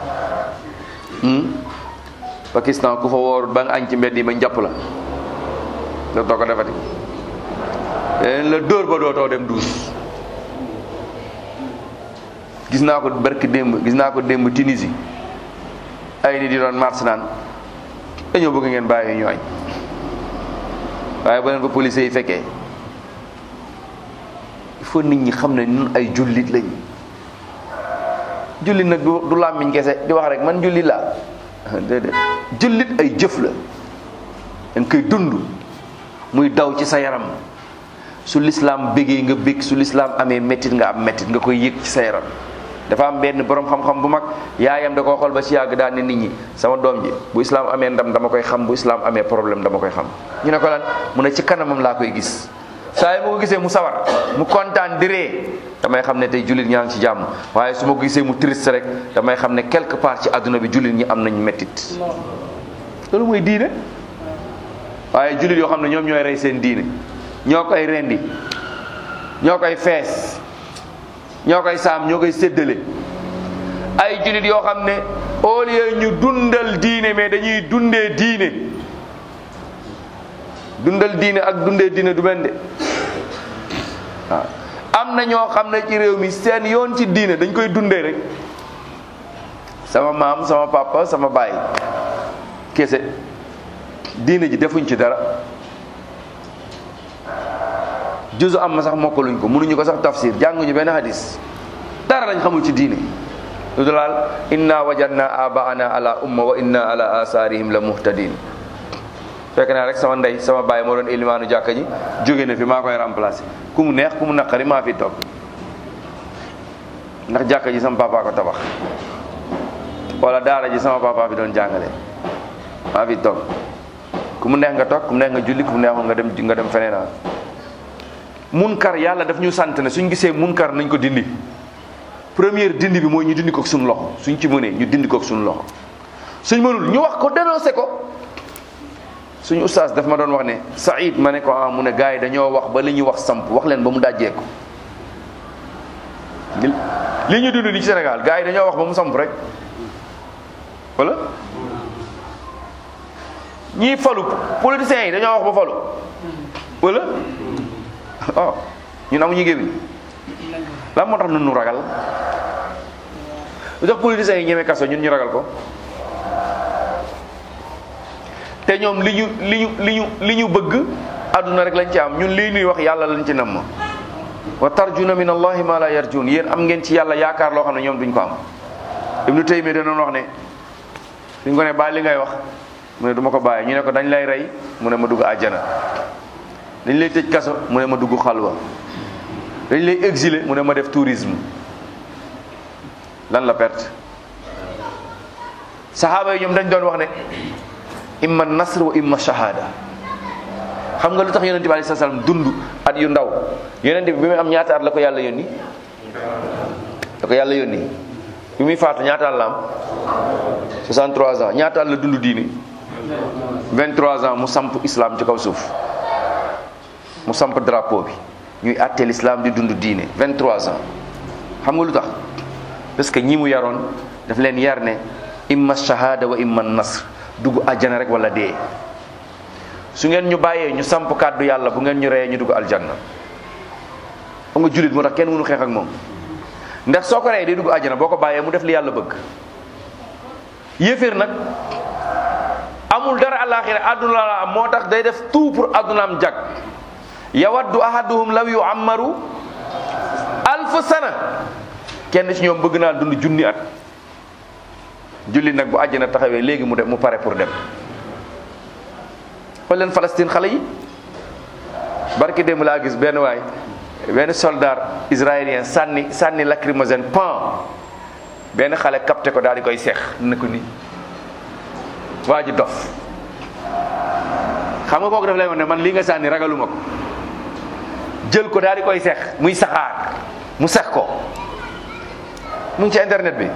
Pakistan ku fa woorut ba nga añ ci mbedd yi ba njàpp la dootoo ko defati leen la dóor ba dootoo dem duus gis naa ko barki démb gis naa ko démb Tunisie ay nit di doon mars naan dañoo bëgg ngeen bàyyi ñu añ waaye ba leen ko police yi fekkee il faut nit ñi xam ne ñun ay jullit lañ jullit nag du du làmmiñ kese di wax rek man jullit laa déedéet jullit ay jëf la dañ koy dund muy daw ci sa yaram su lislaam bégee nga bég su lislaam amee méttit nga am méttit nga koy yëg ci sa yaram dafa am benn borom xam-xam bu mag yaayam da koo xool ba ci yàgg daan ne nit ñi sama doom ji bu islaam amee ndam dama koy xam bu islaam amee problème dama koy xam ñu ne ko lan mu ne ci kanamam laa koy gis saa yi ma ko gisee mu sawar mu kontaan di ree damay xam ne tey jullit ñaa ngi ci jàmm waaye su ma ko gisee mu triste rek damay xam ne quelque part ci àdduna bi jullit ñi am nañ mettit loolu mooy diine waaye jullit yoo xam ne ñoom ñooy rey seen diine ñoo koy rendi ñoo koy fees ñoo koy saam ñoo koy séddale ay jullit yoo xam ne au lieu ñu dundal diine mais dañuy dundee diine dundal diine ak dundee diine du benn de waaw am na ñoo xam ne ci réew mi seen yoon ci diine dañ koy dundee rek sama maam sama papa sama baay kese diine ji defuñ ci dara juzu am ma sax mokkaluñ ko mënuñu ko sax tafsir jànguñu benn hadis dara lañ xamul ci diine lu dulaal inna wajadna abaana ala umma wa inna ala asarihim la muhtadin fekk naa rek sama ndey sama baay moo doon ilimaanu jàkka ji jóge na fi maa koy remplacer ku mu neex ku mu naqari maa fi toog ndax jàkka ji sama papa ko tabax wala daara ji sama papa bi doon jàngale maa fi toog ku mu neex nga toog ku mu neex nga julli ku mu neexul nga dem nga dem feneen munkar yàlla daf ñu sant ne suñ gisee munkar nañ ko dindi première dindi bi mooy ñu dindi ko suñu loxo suñ ci mënee ñu dindi ko suñu loxo suñ mënul ñu wax ko dénoncé ko suñu ustaas daf ma doon wax ne Saïd ma ne ko ah mu ne gars yi dañoo wax ba li ñuy wax samp wax leen ba mu dajjee ko li ñu dund ni ci Sénégal gars yi dañoo wax ba mu samp rek wala ñii falu politiciens yi dañoo wax ba falu wala oh ñun amuñu gémmiñ lan moo tax nun nu ragal lu tax politiciens yi ñeme kaso ñun ñu ragal ko te ñoom li ñu li ñu li ñu li ñu bëgg àdduna rek lañ ci am ñun lii nuy wax yàlla lañ ci namm wa tarjuna min allahi ma la yarjun yéen am ngeen ci yàlla yaakaar loo xam ne ñoom duñ ko am ibnu taymiya danoon wax ne suñ ko ne bàyyi li ngay wax mu ne du ma ko bàyyi ñu ne ko dañ lay rey mu ne ma dugg àjjana dañ lay tëj kaso mu ne ma dugg xalwa dañ lay exiler mu ne ma def tourisme lan la perte saxaaba yi ñoom dañ doon wax ne imma nasr wa imma shahada xam nga lu tax yonente bi alei salaam dund at yu ndaw yonente bi bi muy am ñaata at la ko yàlla yónni la ko yàlla yónni bi muy faatu ñaataal la am 63 ans ñaataal la dund diini 23 ans mu samp islam ci kaw suuf mu samp drapeau bi ñuy àttee l'islam di dund diine 23 ans xam nga lu tax parce que ñi mu yaroon daf leen yar ne imma shahada wa imma nasr dugg àjjana rek wala dee su ngeen ñu bàyyee ñu samp kàddu yàlla bu ngeen ñu reyee ñu dugg aljanna xam nga jullit moo tax kenn mënu xeex ak moom ndax soo ko reyee day dugg àjjana boo ko bàyyee mu def li yàlla bëgg yéeféer nag amul dara àllaaxira àdduna la am moo tax day def tout pour àddunaam jag yawaddu ahaduhum law yu ammaru alf sana kenn ci ñoom bëgg naa dund junni at julli nag bu àjjana taxawee léegi mu dem mu pare pour dem xool leen Palestine xale yi barki démb laa gis benn waay benn soldat israélien sànni sànni lacrymogène pan benn xale capté ko daal di koy seex na ko ni waa ji dof xam nga kooku daf lay wax ne man lii nga sànni ragaluma ko jël ko daal di koy seex muy saxaar mu sex ko mu ngi ci internet bi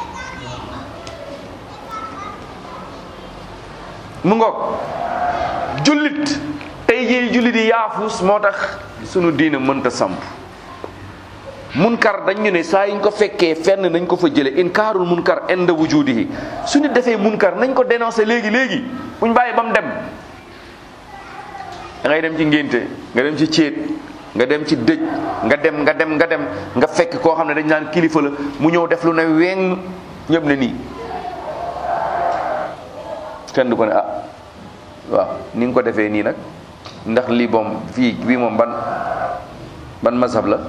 mu ngoog jullit tey jii jullit yi yaafus moo tax sunu diina mënta samp munkar dañ ñu ne saa yiñ ko fekkee fenn nañ ko fa jële inkaarul munkar inda wujudihi su nit defee munkar nañ ko dénoncer léegi léegi buñ bàyyi ba mu dem da ngay dem ci ngénte nga dem ci céet nga dem ci dëj nga dem nga dem nga dem nga fekk koo xam ne dañ naan kilifa la mu ñëw def lu ne weng ñëpp ne nii kenn du ko ne ah waaw ni nga ko defee nii nag ndax lii moom fii bii moom ban ban mazhab la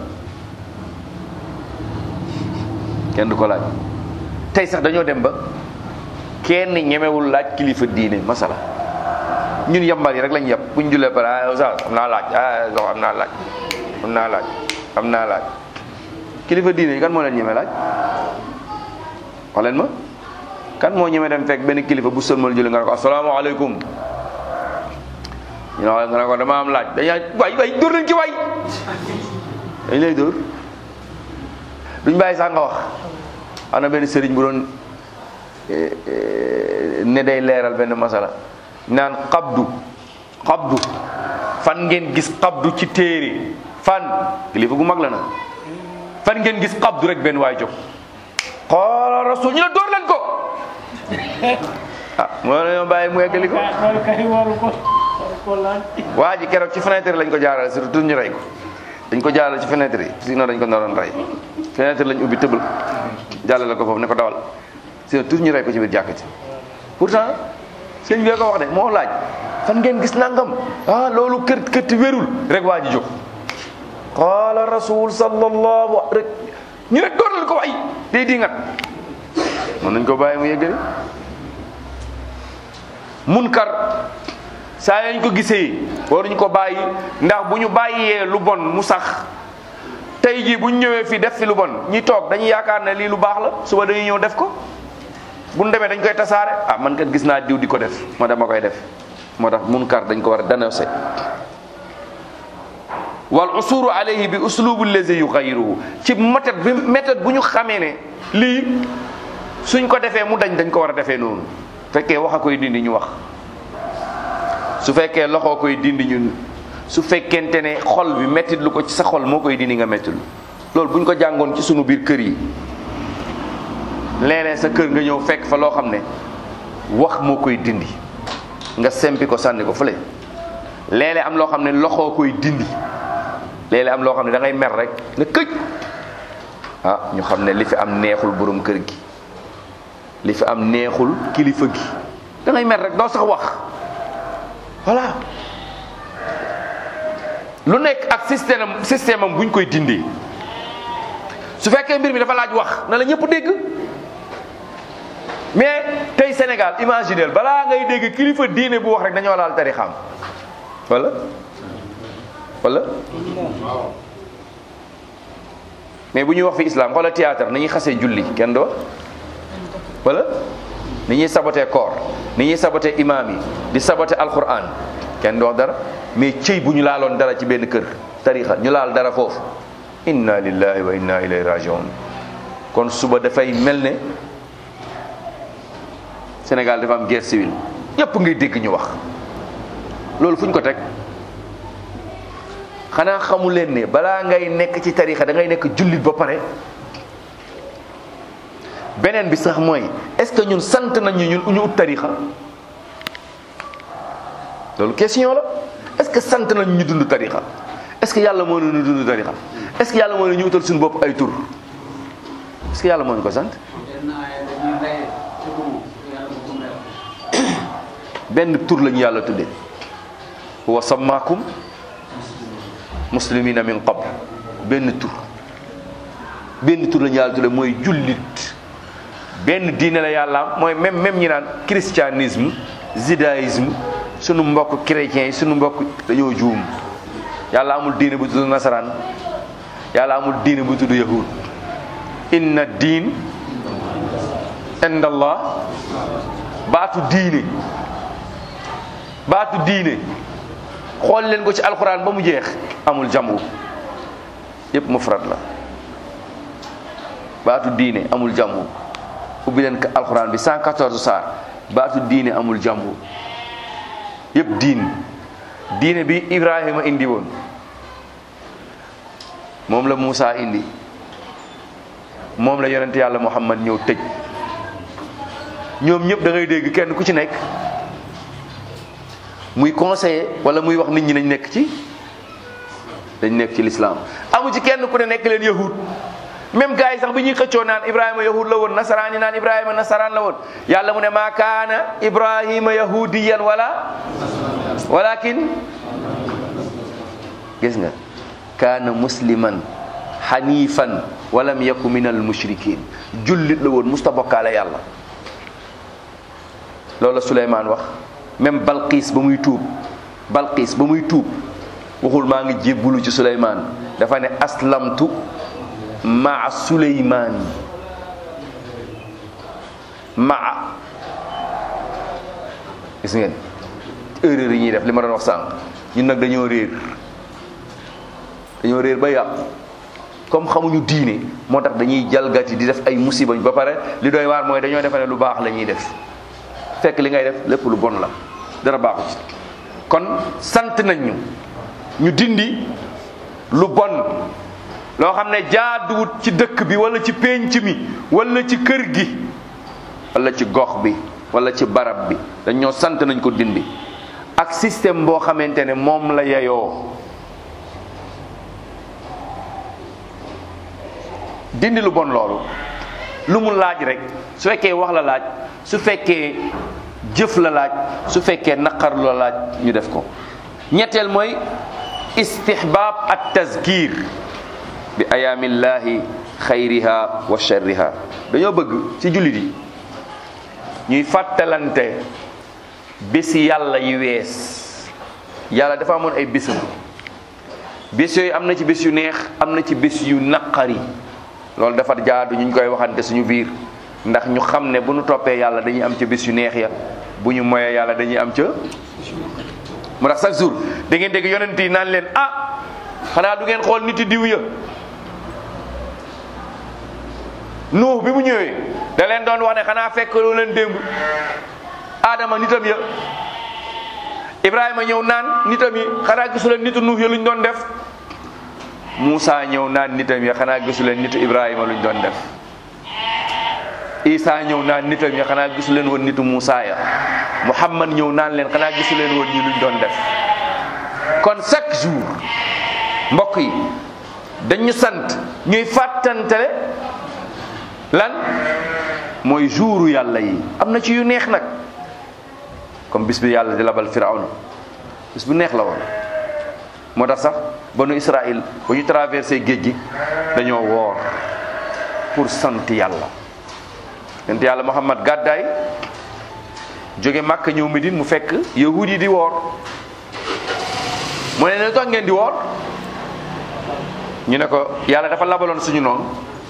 kenn du ko laaj tey sax dañoo dem ba kenn ñemewul laaj kilifa diine masala ñun yambal yi rek lañ yab buñ julee pare ah sa am naa laaj ah so am naa laaj am naa laaj am naa laaj kilifa diine yi kan moo leen ñeme laaj wax leen ma kan moo ñeme dem fekk benn kilifa bu sëlmal julli nga ne ko asalaamaaleykum ñu ne nga ne ko dama am laaj dañaa waay waay dóor nañ ci waay dañ lay dóor duñ bàyyi sax nga wax am na benn sëriñ bu doon ne day leeral benn masala naan xabdu xabdu fan ngeen gis xabdu ci téere fan kilifa gu mag la na fan ngeen gis xabdu rek benn waay jóg xoola rasul ñu ne dóor leen ko ah moo nañoo bàyyi mu eggali ko waa ji keroog ci fenêtre lañ ko jaarale surtout ñu rey ko dañ ko jaarale ci fenêtre yi sinon dañ ko naroon rey fenêtre lañ ubbi tëbal jàllale ko foofu ne ko dawal sinon tout ñu rey ko ci biir jàkk ci pourtant sëñ bi ko wax de moo laaj fan ngeen gis nangam ah loolu kër këtti wérul rek waa ji jóg qaala rasul sallallahu rek ñu ne dooral ko way day di ngat mën nañ ko bàyyi mu yeggali munkar saa yañ ko gisee waruñ ko bàyyi ndax bu ñu bàyyee lu bon mu sax tey jii bu ñu ñëwee fii def fi lu bon ñi toog dañuy yaakaar ne lii lu baax la suba dañuy ñëw def ko bu ñu demee dañ koy tasaare ah man kat gis naa diw di ko def moo dama koy def moo tax munkar dañ ko war a dénoncer wal usuru alayhi bi uslubu lazi yuxayiruhu ci méthode bi méthode bu ñu xamee ne lii suñ ko defee mu dañ dañ ko war a defee noonu fekkee wax a koy dindi ñu wax su fekkee loxoo koy dindi ñun su fekkente ne xol bi mettit lu ko ci sa xol moo koy dindi nga mettit lu loolu bu ñu ko jàngoon ci sunu biir kër yi léeg-léeg sa kër nga ñëw fekk fa loo xam ne wax moo koy dindi nga sempi ko sànni ko fële léeg-léeg am loo xam ne loxoo koy dindi léeg-léeg am loo xam ne da ngay mer rek ne këj ah ñu xam ne li fi am neexul borom kër gi li fi am neexul kilifa gi da ngay mer rek doo sax wax voilà lu nekk ak système am système am bu ñu koy dindee su fekkee mbir mi dafa laaj wax na la ñëpp dégg mais tey Sénégal imaginel balaa ngay dégg kilifa diine bu wax rek dañoo laal tarixam wala wala mais bu ñuy wax fi islam xoola théâtre ni ñuy xasee julli kenn du wax wala ni ñuy saboté koor ni ñuy saboté imam yi di saboté alquran kenn du wax dara mais cëy bu ñu laaloon dara ci benn kër tarixa ñu laal dara foofu inna lillahi wa inna ilayhi rajiun kon suba dafay mel ne Sénégal dafa am guerre civile yépp ngay dégg ñu wax loolu fu ñu ko teg xanaa xamu leen ne balaa ngay nekk ci tarixa da ngay nekk jullit ba pare beneen bi sax mooy est-ce que ñun sant nañ ñu ñun ñu ut tarixa loolu question la est-ce que sant nañ ñu dund tarixa est-ce que yàlla moo ñu dund tarixa est-ce que yàlla moo ñu utal suñu bopp ay tur est-ce que yàlla moo ñu ko sant benn tur lañu yàlla tuddee wa sammaakum muslimina min qabl benn tur benn tur lañu yàlla tuddee mooy jullit benn diine la yàlla am mooy même même ñi naan christianisme judaïsme sunu mbokk chrétiens yi sunu mbokk dañoo juum yàlla amul diine bu tudd nasaraan yàlla amul diine bu tudd yahud inna diin indallah baatu diine baatu diine xool leen ko ci alxuraan ba mu jeex amul jamu yépp mufrad la baatu diine amul jamu ubbi leen ko alxuraan bi 114 saar baatu diine amul jamu yépp diin diine bi Ibrahima indi woon moom la Moussa indi moom la yonent yàlla Muhammad ñëw tëj ñoom ñëpp da ngay dégg kenn ku ci nekk muy conseiller wala muy wax nit ñi nañ nekk ci dañ nekk ci lislaam amu ci kenn ku ne nekk leen yahud même gars yi sax bi ñuy xëccoo naan ibrahima yahud la woon nasaraan yi naan ibrahima nasaraan la woon yàlla mu ne maa kaana ibrahima yahudiyan wala walakin gis nga kaana musliman hanifan walam yaku min al mushrikin jullit la woon musta bokkaale yàlla loolu la Suleymaan wax même Balqiis ba muy tuub Balqiis ba muy tuub waxul maa ngi jébbulu ci Suleymaan dafa ne aslamtu maa Suleymaan maa gis ngeen erreur yi ñuy def li ma doon wax sànq ñun nag dañoo réer dañoo réer ba yàqu comme xamuñu diine moo tax dañuy jalgati di def ay musiba ba pare li doy waar mooy dañoo defe ne lu baax la ñuy def fekk li ngay def lépp lu bon la dara baaxu ci kon sant nañ ñu ñu dindi lu bon loo xam ne jaaduwut ci dëkk bi wala ci pénc mi wala ci kër gi wala ci gox bi wala ci barab bi dañoo sant nañ ko dindi ak système boo xamante ne moom la yeyoo dindi lu bon loolu lu mu laaj rek su fekkee wax la laaj su fekkee jëf la laaj su fekkee naqar la laaj ñu def ko ñetteel mooy istihbaab at tazkir bi ayaamillahi xayriha wa sharriha dañoo bëgg ci jullit yi ñuy fàttalante bési yàlla yi wees yàlla dafa amoon ay bésam bés yooyu am na ci bés yu neex am na ci bés yu naqari loolu dafa jaadu ñu koy waxante suñu biir ndax ñu xam ne bu ñu toppee yàlla dañuy am ca bés yu neex ya bu ñu moyee yàlla dañuy am ca mu tax chaque jour da ngeen dégg yonent yi naan leen ah xanaa du ngeen xool niti diw ya nuux bi mu ñëwee da leen doon wax ne xanaa fekk loo leen démb aadama nitam ya ibrahima ñëw naan nitam yi xanaa gisu leen nitu nuux ya luñ doon def Moussa ñëw naan nitam ya xanaa gisu leen nitu ibrahima luñ doon def Isa ñëw naan nitam ya xanaa gisu leen woon nitu Moussa ya Muhammad ñëw naan leen xanaa gisu leen woon ñi luñ doon def kon chaque jour mbokk yi dañu sant ñuy fàttantale lan mooy jouru yàlla yi am na ci yu neex nag comme bis bi yàlla di labal firawna bis bu neex la woon moo tax sax banu Israël ba ñu traversé géej gi dañoo woor pour sant yàlla yonent yàlla Muhammad gàddaay jóge Màkka ñëw Medine mu fekk yahud yi di woor mu ne ne tax ngeen di woor ñu ne ko yàlla dafa labaloon suñu noonu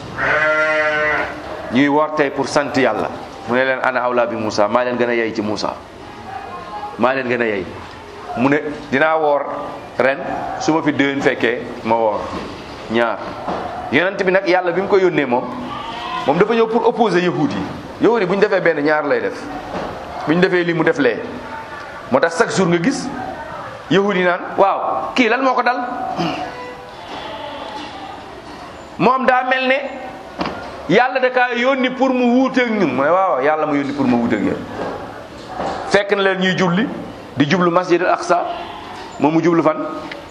ñuy woor tey pour sant yàlla mu ne leen ana awla bi Moussa maa leen gën a yey ci Moussa maa leen gën a yey mu ne dinaa woor ren su ma fi déwén fekkee ma woor ñaar yonent bi nag yàlla bi mu ko yónnee moom moom dafa ñëw pour opposer yahud yi yahud yi bu ñu defee benn ñaar lay def bu ñu defee lii mu def lee moo tax chaque jour nga gis yahud yi naan waaw kii lan moo ko dal moom daa mel ne yàlla da kaa yónni pour mu wuuteeg ñun mu ne waaw yàlla ma yónni pour ma wuuteeg yéen fekk na leen ñuy julli di jublu masjid al aqsa moom mu jublu fan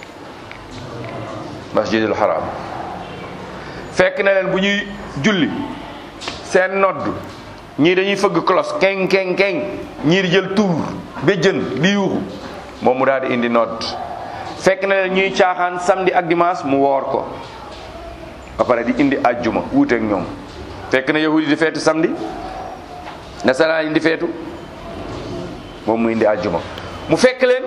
masjid al haram fekk na leen bu ñuy julli seen nodd ñii dañuy fëgg cloche keng keng keng ñii di jël tuur ba jën di yuuxu moom mu daal di indi nodd fekk na leen ñuy caaxaan samedi ak dimanche mu woor ko ba pare di indi ajjuma wuuteeg ñoom fekk na yahudi di feetu samedi nasaraan yi di feetu moom mu indi ajjuma mu fekk leen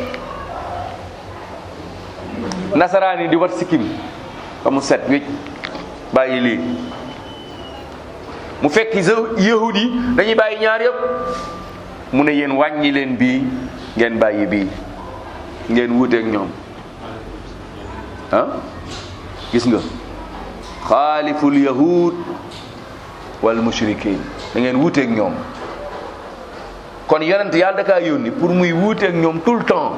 nasaraan yi di wat sikkim ba mu set wécc bàyyi lii mu fekk yahud yi dañuy bàyyi ñaar yëpp mu ne yéen wàññi leen bii ngeen bàyyi bii ngeen wuuteeg ñoom ah gis nga xaaliful yahud wal mushrikin da ngeen wuuteeg ñoom kon yonent yàlla da kaa yónni pour muy wuuteeg ñoom tout le temps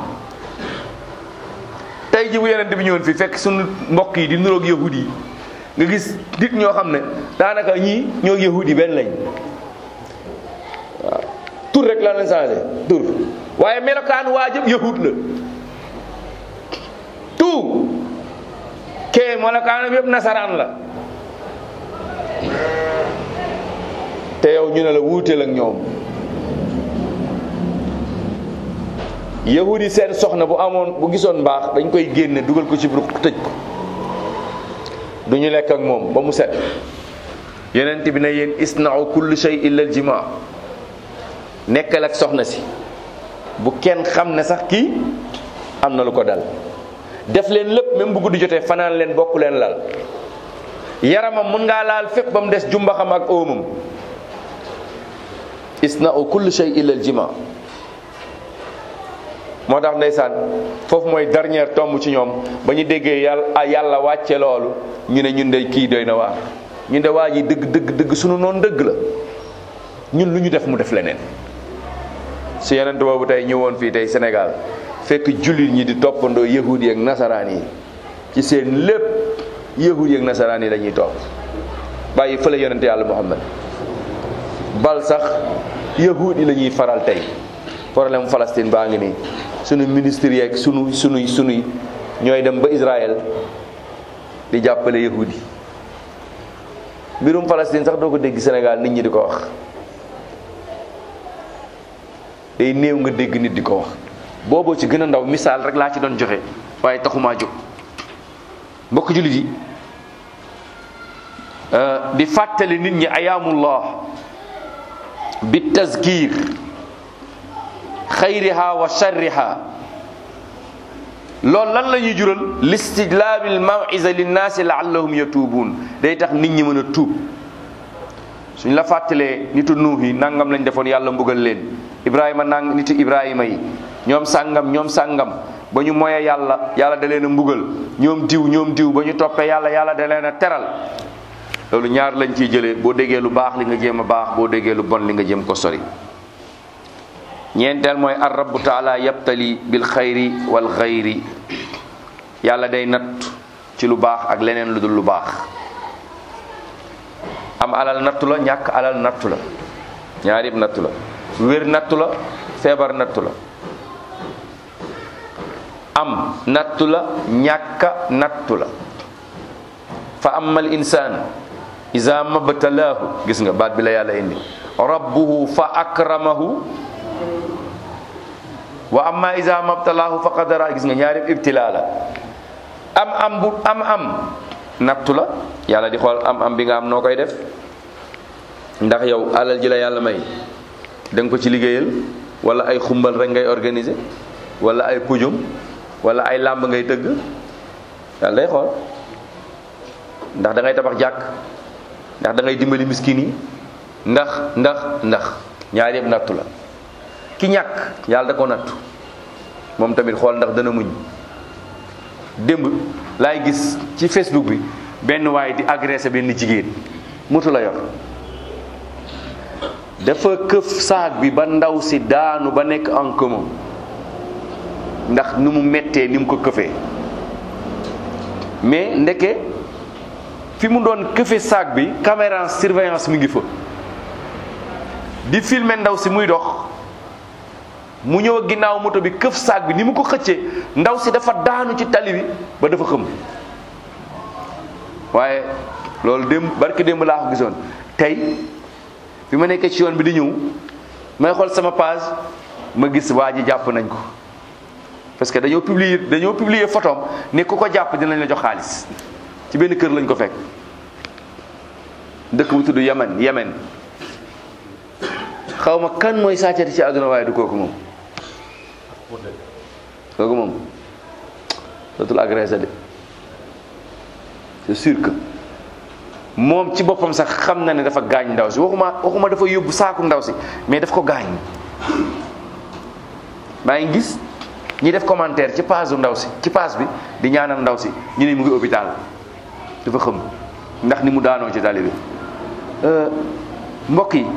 tey ji bu yonent bi ñëwoon fii fekk suñu mbokk yi di nuroog yahud yi nga gis nit ñoo xam ne daanaka ñii ñoo yahud yi benn lañ waaw tur rek la leen changé tur waaye melokaan waa jëpp yahud la tout kee melokaanam yëpp nasaraan la te yow ñu ne la wuuteel ak ñoom yahudi seen soxna bu amoon bu gisoon mbaax dañ koy génne dugal ko ci ruq tëj ko du ñu lekk ak moom ba mu set yonent bi ne yéen isna'u kulli shay illa al jima nekkal ak soxna si bu kenn xam ne sax kii am na lu ko dal def leen lépp même bu guddi jotee fanaan leen bokk leen lal yaramam mun ngaa laal fépp ba mu des jumbaxam ak óomam isna'u kulli shay illa al jima moo tax ndeysaan foofu mooy dernière tomb ci ñoom ba ñu déggee yàlla yàlla wàcce loolu ñu ne ñun de kii doy na waar ñun de waa ji dëgg dëgg dëgg sunu noonu dëgg la ñun lu ñu def mu def leneen su yonent boobu tey ñëwoon fii tey Sénégal fekk jullit ñi di toppandoo yahudi ak nasaraan yi ci seen lépp yahudi ak nasaraan yi la ñuy topp bàyyi fële yonent yàlla Muhammad bal sax yahudi la ñuy faral tey problème Palestine baa ngi nii sunu ministre yeeg sunu sunuy sunuy ñooy dem ba Israël di jàppale yahudi mbirum Palestine sax doo ko dégg Sénégal nit ñi di ko wax day néew nga dégg nit di ko wax booboo ci gën a ndaw misaal rek laa ci doon joxe waaye taxumaa jóg mbokk jullit yi di fàttali nit ñi ayaamullah bi tazkir xayriha wa sharriha loolu lan la ñuy jural listijlaabil mawisa linnaasi laallahum yatuubuun day tax nit ñi mën a tuub suñ la fàttalee nitu nuux yi nangam lañ defoon yàlla mbugal leen ibrahima nang nitu ibrahima yi ñoom sàngam ñoom sàngam ba ñu moyee yàlla yàlla da leen a mbugal ñoom diw ñoom diw ba ñu toppee yàlla yàlla da leen a teral loolu ñaar lañ ciy jëlee boo déggee lu baax li nga jéem a baax boo déggee lu bon li nga jéem ko sori ñeenteel mooy ar rabbu taala yabtali bil xayri wal xayri yàlla day natt ci lu baax ak leneen lu dul lu baax am alal nattu la ñàkk alal nattu la ñaar yëpp nattu la wér nattu la feebar nattu la am nattu la ñàkka nattu la fa amal insaan iza mabtalaahu gis nga baat bi la yàlla indi rabbuhu fa akramahu wa amma iza mabtalaahu fa qadara gis nga ñaari ibtilaa la am am bu am am nattu la yàlla di xool am am bi nga am noo koy def ndax yow alal ji la yàlla may da nga ko ci liggéeyal wala ay xumbal rek ngay organiser wala ay pujum wala ay làmb ngay tëgg yàlla day xool ndax da ngay tabax jàkk ndax da ngay dimbali miskin yi ndax ndax ndax ñaar yëpp nattu la ki ñàkk yàlla da ko nattu moom tamit xool ndax dana muñ démb laay gis ci Facebook bi benn waay di agressé benn jigéen moto la yor dafa këf saag bi ba ndaw si daanu ba nekk en commun ndax ni mu mettee ni mu ko këfee mais ndeke fi mu doon këfe saag bi caméra surveillance mi ngi fa di filmer ndaw si muy dox mu ñëw ginnaaw moto bi këf saag bi ni mu ko xëccee ndaw si dafa daanu ci tali bi ba dafa xëm waaye loolu démb barki démb laa ko gisoon tey bi ma nekkee ci yoon bi di ñëw may xool sama page ma gis waa ji jàpp nañ ko parce que dañoo publier dañoo publier photom ne ku ko jàpp dinañ la jox xaalis ci benn kër lañ ko fekk dëkk bu tudd Yemen Yemen xaw ma kan mooy sàccati ci àdduna waaye du kooku moom kooku moom dootul agressé de c'est sûr que moom ci boppam sax xam na ne dafa gaañ ndaw si waxuma waxuma dafa yóbbu saaku ndaw si mais daf ko gaañ maa ngi gis ñi def commentaire ci page ndaw si ci page bi di ñaanal ndaw si ñu ne mu ngi hôpital dafa xëm ndax ni mu daanoo ci tali bi mbokk yi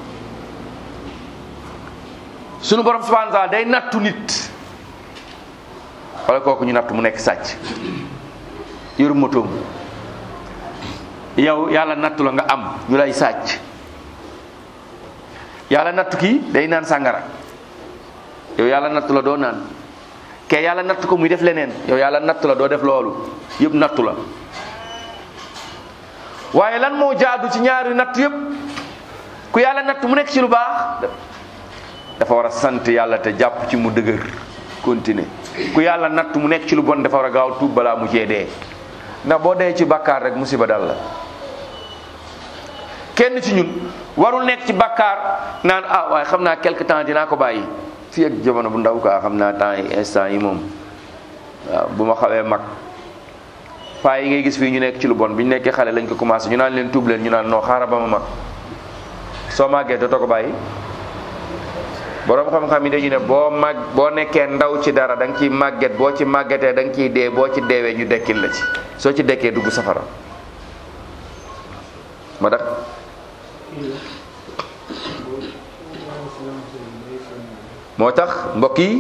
sunu borom subhanahu wa taala day nattu nit wala kooku ñu nattu mu nekk sàcc yor motoom yow yàlla nattu la nga am ñu lay sàcc yàlla nattu kii day naan sàngara yow yàlla nattu la doo naan ke yàlla nattu ko muy def leneen yow yàlla nattu la doo def loolu yëpp nattu la waaye lan moo jaadu ci ñaari natt yëpp ku yàlla natt mu nekk ci lu baax dafa war a sant yàlla te jàpp ci mu dëgër continuer ku yàlla natt mu nekk ci lu bon dafa war a gaaw tuub balaa mu cee dee ndax boo dee ci bàkkaar rek musiba dal la kenn ci ñun warul nekk ci bàkkaar naan ah waaye xam naa quelque temps dinaa ko bàyyi fii ak jamono bu ndaw quoi xam naa temps yi instant yi moom waaw bu ma xawee mag paa yi ngay gis fii ñu nekk ci lu bon bi ñu nekkee xale lañ ko commencé ñu naan leen tuub leen ñu naan non xaaral ba ma mag soo màggee dootoo ko bàyyi boroom xam-xam yi dañu ne boo mag boo nekkee ndaw ci dara da nga ciy màgget boo ci màggetee da nga ciy dee boo ci deewee ñu dekkil la ci soo ci dekkee dugg safara ma tax moo tax mbokk yi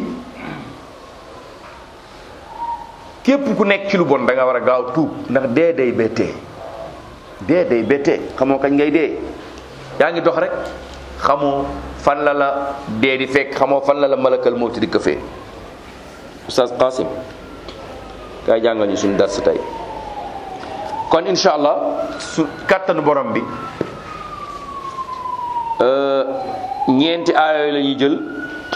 képp ku nekk ci lu bon da nga war a gaaw tuub ndax dee day bettee dee day bettee xamoo kañ ngay dee yaa ngi dox rek xamoo fan la la dee di fekk xamoo fan la la malakal mawti di këfee oustaz Qasim kaay jàngal ñu suñu dars tey kon incha allah su kàttanu borom bi ñeenti aayooyu la ñuy jël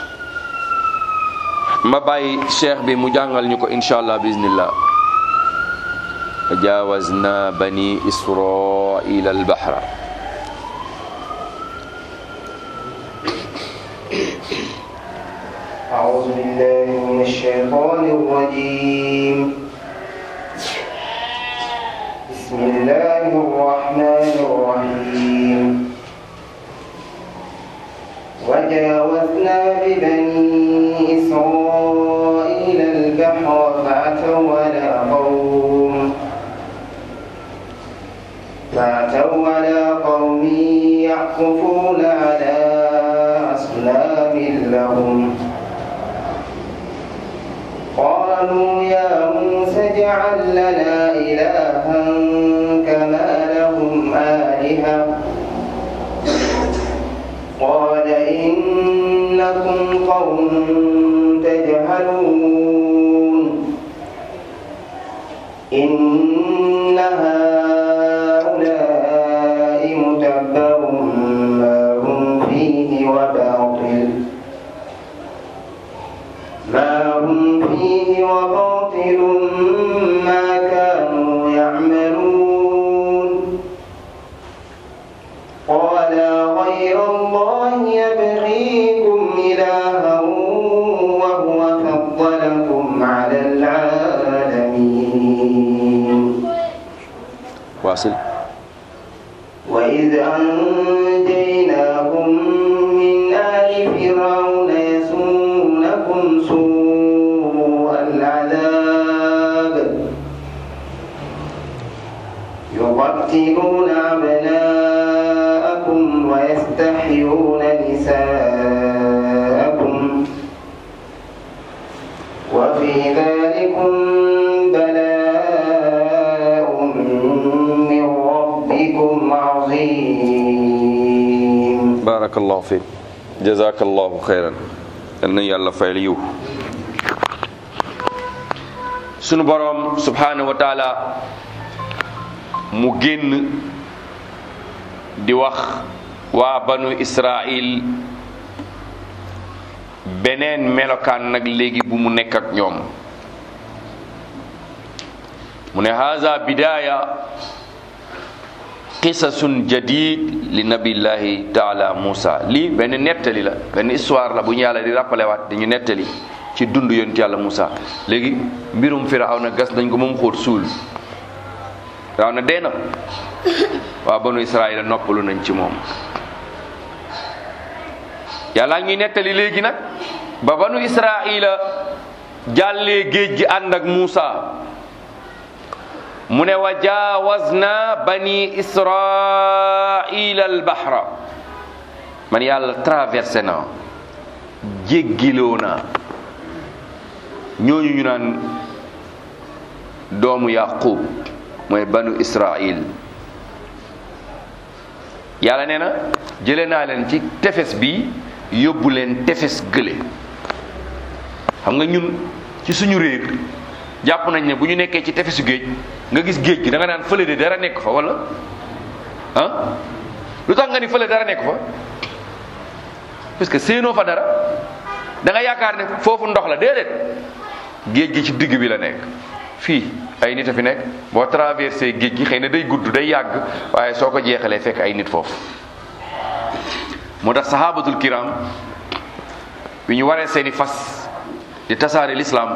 ma bàyyi cheikh bi mu jàngal ñu ko incha allah bismillah jawazna bani israila albahra أعوذ بالله من الشيطان الرجيم بسم الله الرحمن الرحيم وجاوزنا ببني إسرائيل البحر فأتوا على قوم فأتوا على قوم يعكفون على أصنام لهم قالوا يا موسى اجعل لنا إلها كما لهم آلهة قال إنكم قوم تجهلون إن هؤلاء متبر ما هم فيه وباطل ما هم فيه وباطل ما كانوا يعملون قال غير الله يبغيكم إلها وهو فضلكم على العالمين waasil وإذ أنجيناكم من آل فرعون يسومونكم سوء العذاب يقتلون أبناءكم وفي ذلكم بلاء من ربكم عظيم barakallahu fiik jazakallahu xayran yal na yàlla fayal yiw sunu boroom subhanahu wa taala mu génn di wax waa banu israil beneen melokaan nag léegi bu mu nekk ak ñoom mu ne haza bidaya qisasun jadid li nabillahi taala Moussa lii benn nettali la benn histoire la bu ñu yàlla di rappelé waat dañu nettali ci dund yonent yàlla Moussa léegi mbirum Firawna gas nañ ko moom xóot suul Firawna dee na waa banu Israël noppalu nañ ci moom yàlla ñuy nettali léegi nag ba banu Israëla jàllee géej gi ànd ak Moussa mu ne wa jaawazna bani israila albahra man yàlla traversé na jéggiloo naa ñooñu ñu naan doomu yaqub mooy banu israil yàlla nee na jële naa leen ci tefes bi yóbbu leen tefes gële xam nga ñun ci suñu réer jàpp nañ ne bu ñu nekkee ci tefesu géej nga gis géej gi da nga naan fële de dara nekk fa wala ah lu tax nga ni fële dara nekk fa parce que séenoo fa dara da nga yaakaar ne foofu ndox la déedéet géej gi ci digg bi la nekk fii ay nit a fi nekk boo traversé géej gi xëy na day gudd day yàgg waaye soo ko jeexalee fekk ay nit foofu moo tax sahabatul kiram bi ñu waree seeni fas di tasaare l'islam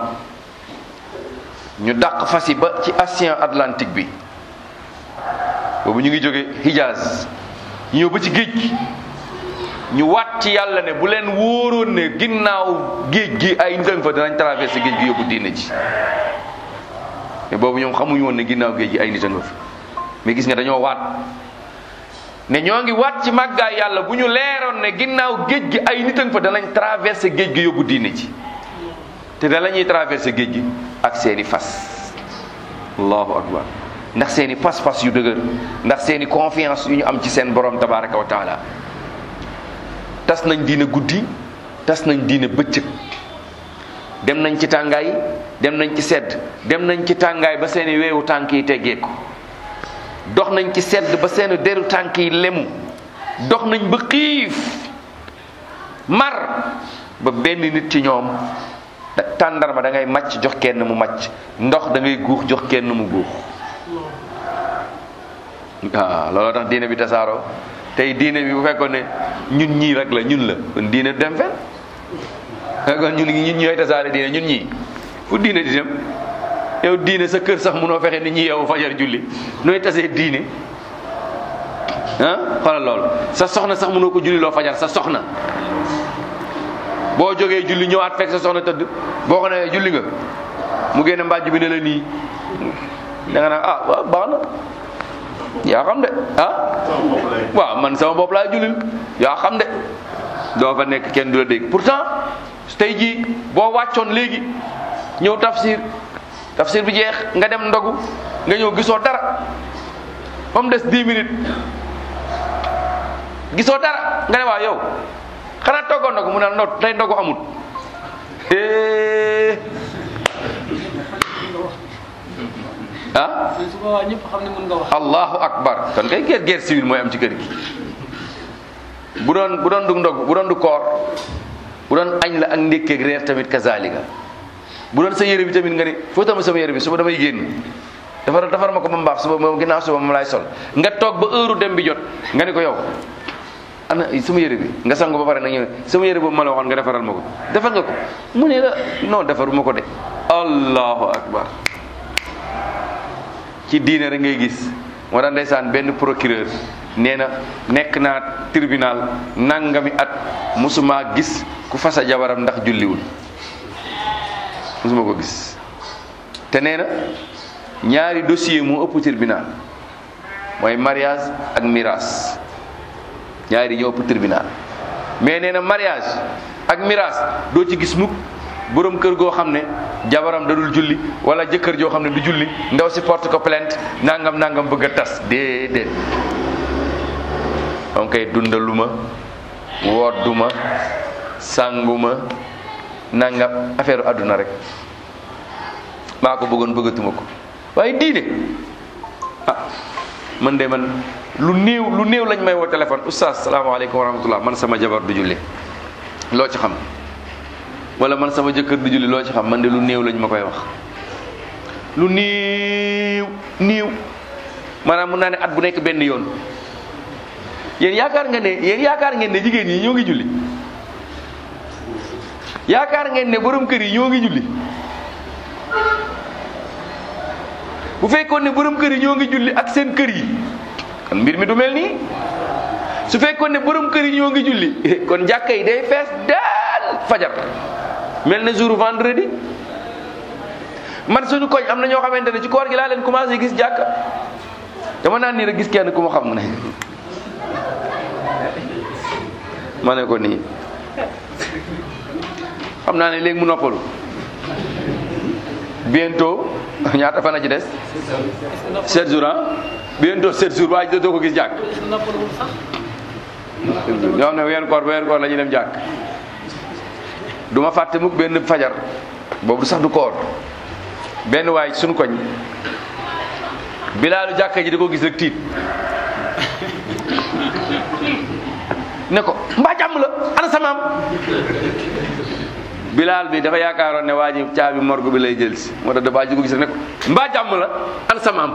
ñu dàq fas yi ba ci océan Atlantique bi boobu ñu ngi jóge Hijaz ñu ñëw ba ci géej gi ñu waat ci yàlla ne bu leen wóoroon ne ginnaaw géej gi ay ndëng fa danañ traversé géej gi yóbbu diine ji mais boobu ñoom xamuñu woon ne ginnaaw géej gi ay nit a nga fi mais gis nga dañoo waat ne ñoo ngi waat ci màggaay yàlla bu ñu leeroon ne ginnaaw géej gi ay nit a nga fa danañ traversé géej gi yóbbu diine ji te da la ñuy traversé géej gi ak seeni fas allahu akbar ndax seeni pas-pas yu dëgër ndax seeni confiance yu ñu am ci seen borom tabaraka wa taala tas nañ diine guddi tas nañ diine bëccëg dem nañ ci tàngaay dem nañ ci sedd dem nañ ci tàngaay ba seeni weewu tànk yi teggeeku dox nañ ci sedd ba seeni deru tànk yi lemu dox nañ ba xiif mar ba benn nit ci ñoom da tàndarma da ngay màcc jox kenn mu màcc ndox da ngay guux jox kenn mu guux waaw looloo tax diine bi tasaaroo tey diine bi bu fekkoon ne ñun ñii rek la ñun la kon diine du dem fenn fekkoon ñun ñun ñooy tasaare diine ñun ñii fu diine di dem yow diine sa kër sax munoo fexe nit ñi yow fajar julli nooy tasee diine ah xoolal loolu sa soxna sax munoo ko julli loo fajar sa soxna boo jógee julli ñëwaat fekk sa soxna tëdd boo ko nee julli nga mu génne mbàjj bi ne la nii da nga naan ah waaw baax na yaa xam de ah waaw man sama bopp laa jullil yaa xam de doo fa nekk kenn du la dégg pourtant tey jii boo wàccoon léegi ñëw tafsir tafsir bi jeex nga dem ndogu nga ñëw gisoo dara ba mu des 10 minutes gisoo dara nga ne waa yow xanaa toggoon na ko mu ne no tey ndogu amut ah su boobaa ñëpp xam ne mën nga wax. allahu akbar kon kay guerre guerre civile mooy am ci kër gi bu doon bu doon du ndog bu doon du koor bu doon añ la ak ndékkeeg reer tamit kazalika bu doon sa yére bi tamit nga ni foo tamit sama yére bi suba damay génn defar defar ma ko ba mu baax suba moom ginnaaw suba moom laay sol nga toog ba heure dem bi jot nga ni ko yow ana sama yére bi nga sangu ba pare nag ñëw sama yére boobu ma la waxoon nga defaral ma ko defar nga ko mu ne la non defaruma ko de allahu akbar ci diine rek ngay gis moo tax ndeysaan benn procureur nee na nekk naa tribunal nangami at musuma gis ku fasa jabaram ndax julliwul musuma ko gis te nee na ñaari dossier moo ëpp tribunal mooy mariage ak miraas ñaari ñoo ëpp tribunal mais nee na mariage ak miraas doo ci gis mukk borom kër goo xam ne jabaram da dul julli wala jëkkër joo xam ne du julli ndaw si porte ko plainte nangam nangam bëgg a tas déedéet donc kay dundaluma wodduma sànguma nangam affaire àdduna rek maa ko bëggoon bëggatuma ko waaye diine ah man de man lu néew lu néew lañ may woo téléphone oustaz salaamaaleykum wa rahmatullah man sama jabar du julli loo ci xam wala man sama jëkkër du julli loo ci xam man de lu néew lañ ma koy wax lu néew néew maanaam mun naa ne at bu nekk benn yoon yéen yaakaar nga ne yéen yaakaar ngeen ne jigéen yi ñoo ngi julli yaakaar ngeen ne borom kër yi ñoo ngi julli bu fekkoon ne borom kër yi ñoo ngi julli ak seen kër yi kon mbir mi du mel nii su fekkoon ne borom kër yi ñoo ngi julli kon jàkka yi day fees daal fajar mel na jour vendredi man suñu koñ am na ñoo xamante ne ci koor gi laa leen commencé gis jàkka dama naan nii rek gis kenn ku ma xam ne ma ne ko nii xam naa ne léegi mu noppalu bientôt ñaata fan a ci des sept jours ah bientôt sept jours waaye doo ko gis jàkk ñoo xam ne weeru koor ba weeru koor la ñuy dem jàkk du ma fàtte mukk benn fajar boobu sax du koor benn waay suñu koñ bilaalu jàkka ji da ko gis rek tiit ne ko mbaa jàmm la ana samaam bilaal bi dafa yaakaaroon ne waa ji caabi morgue bi lay jël si moo tax dafa ji ko gis rek ne ko mbaa jàmm la ana samaam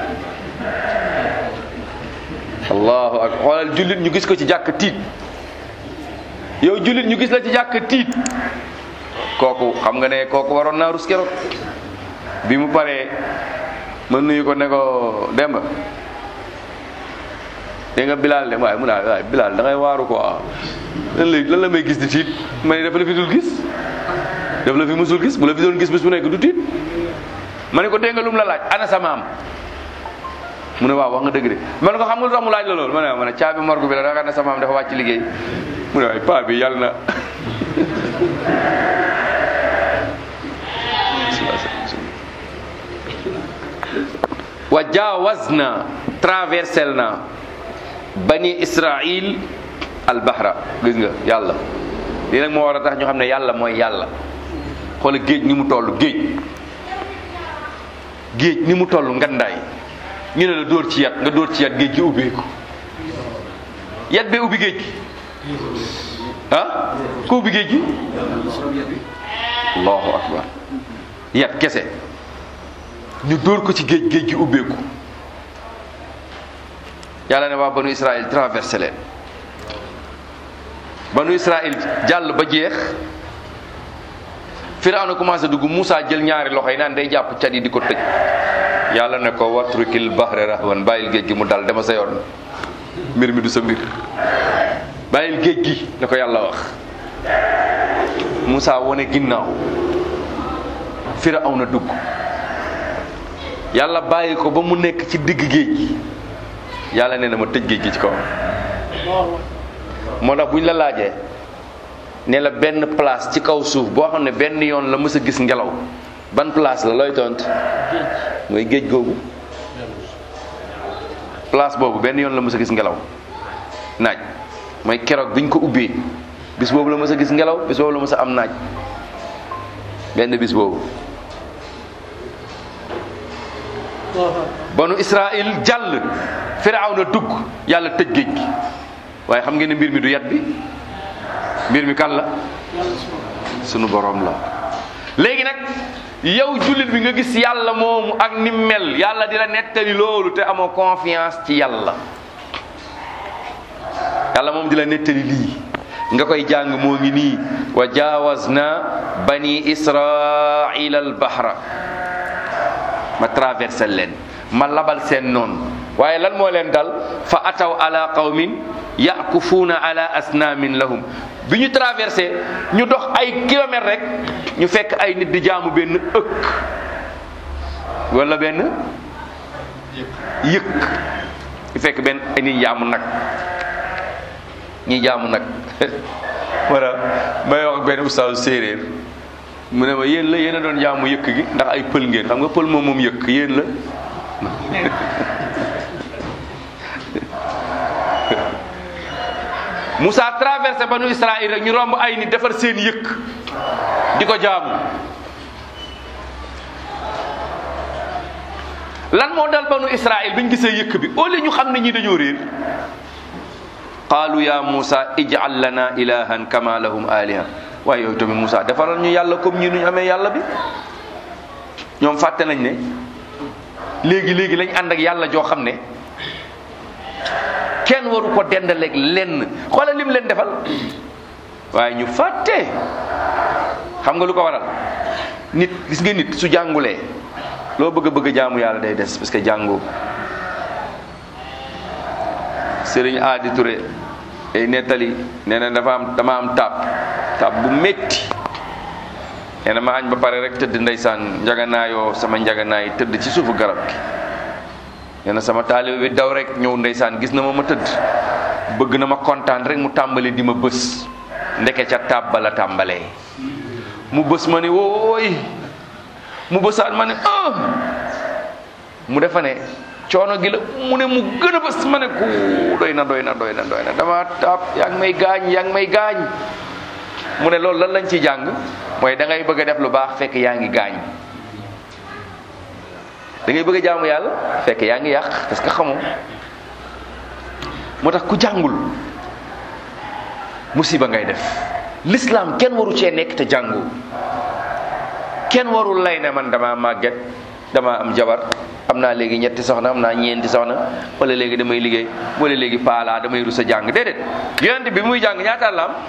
allahu akbar xoolal jullit ñu gis ko ci jàkk tiit yow jullit ñu gis la ci jàkk tiit kooku xam nga ne kooku waroon naa rus keroog bi mu paree ma nuyu ko ne ko demba dégg nga bilaal de waaye mu naa waaye bilaal da ngay waaru quoi lan lay lan la may gis di tiit ma ne dafa la fi dul gis dafa la fi musul gis bu la fi doon gis bis bu nekk du tiit ma ne ko dégg nga lu mu la laaj ana sa maam mu ne waaw wax nga dëgg de man ko xam nga lu tax mu laaj la loolu ma ne ma ne caabi morgue bi la da nga ne sa maam dafa wàcc liggéey mu ne waaye paa bi yàlla na wa jaawazna traversel na bani israil al bahra gis nga yàlla lii nag moo war a tax ñu xam ne yàlla mooy yàlla xoola géej ni mu toll géej géej ni mu toll ngandaay ñu ne la dóor ci yat nga dóor ci yat géej gi ubbeeku yat bee ubbi géej gi ah ko ubbi géej gi allahu akbar yat kese ñu dóor ko ci géej géej gi ubbeeku yàlla ne waa banu israil traversé leen banu israil jàll ba jeex firawna commencé dugg Moussa jël ñaari loxo yi naan day jàpp cat yi di ko tëj yàlla ne ko watrukil bahra rahwan bàyyil géej gi mu dal dama sa yoon mbir mi du sa mbir bàyyil géej gi la ko yàlla wax Moussa wone ginnaaw firawna dugg yàlla bàyyi ko ba mu nekk ci digg géej gi yàlla nee na ma tëj géej gi ci kaw moo tax bu ñu la laajee ne la benn place ci kaw suuf boo xam ne benn yoon la mës a gis ngelaw ban place la looy tont mooy géej googu place boobu benn yoon la mës a gis ngelaw naaj mooy keroog biñ ko ubbee bis boobu la mës a gis ngelaw bis boobu la mës a am naaj benn bis boobu banu Israël jàll Firawna dugg yàlla tëj géej gi waaye xam ngeen ne mbir mi du yat bi mbir mi kan la sunu borom la léegi nag yow jullit bi nga gis yàlla moomu ak ni mel yàlla di la nettali loolu te amoo confiance ci yàlla yàlla moom di la nettali lii nga koy jàng moo ngi nii wa jaawazna bani israila al bahra ma traversé leen ma labal seen noonu waaye lan moo leen dal fa ataw ala qawmin yakufuuna ala asnaamin lahum bi ñu traversé ñu dox ay kilomètres rek ñu fekk ay nit di jaamu benn ëkk wala benn yëkk ñu fekk benn ay nit jaamu nag ñi jaamu nag wala may wax ak benn ustaasu séeréer mu ne ma yéen la yéen a doon jaamu yëkk gi ndax ay pël ngeen xam nga pël moom moom yëkk yéen la Moussa traversé banu Israël rek ñu romb ay nit defar seen yëkk di ko jaamu lan moo dal banu Israël bi ñu gisee yëkk bi au lieu ñu xam ne ñi dañoo réer qaalu ya Moussa ij'al lana ilahan kama lahum aliha waaye yow tamit Moussa defaral ñu yàlla comme ñi nuñ amee yàlla bi ñoom fàtte nañ ne léegi léegi lañ ànd ak yàlla joo xam ne kenn waru ko dendaleeg lenn xoolal lim leen defal waaye ñu fàtte xam nga lu ko waral nit gis nga nit su jàngulee loo bëgg a bëgg jaamu yàlla day des parce que jàngoo Sëriñ Aadi Touré ay nettali nee na dafa am dama am taab taab bu métti nee na ma añ ba pare rek tëdd ndeysaan njaganaayoo sama njaganaay tëdd ci suufu garab gi nee na sama taalibe bi daw rek ñëw ndeysaan gis na ma ma tëdd bëgg na ma kontaan rek mu tàmbali di ma bës ndeke ca taab ba la tàmbalee mu bës ma ne wooy mu bësaat ma ne ah mu defa ne coono gi la mu ne mu gën a bës ma ne ku doy na doy na doy na doy na dama taab yaa ngi may gaañ yaa ngi may gaañ mu ne loolu lan lañ ci jàng mooy da ngay bëgg a def lu baax fekk yaa ngi gaañ da ngay bëgg a jaamu yàlla fekk yaa ngi yàq parce que xamoo moo tax ku jàngul musiba ngay def l'islam kenn waru cee nekk te jàngoo kenn warul lay ne man dama màgget dama am jabar am naa léegi ñetti soxna am naa ñeenti soxna wala léegi damay liggéey wala léegi paalaa damay rus a jàng déedéet yonent bi muy jàng ñaata la am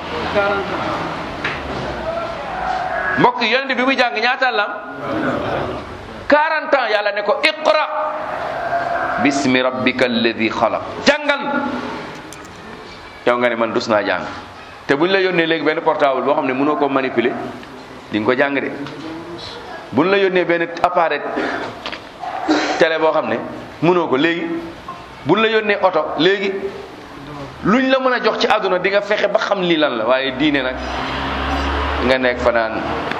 mbokk yi yonent bi muy jàng ñaata la am 40 ans yàlla ne ko iqra bismi rabbika alladi xalaq jàngal yow nga ne man dus naa jàng te buñ la yónnee léegi benn portable boo xam ne mënoo ko manipuler di nga ko jàng de buñ la yónnee benn appareil télé boo xam ne mënoo ko léegi buñ la yónnee oto léegi luñ la mën a jox ci àdduna di nga fexe ba xam lii lan la waaye diine nag nga nekk fa naan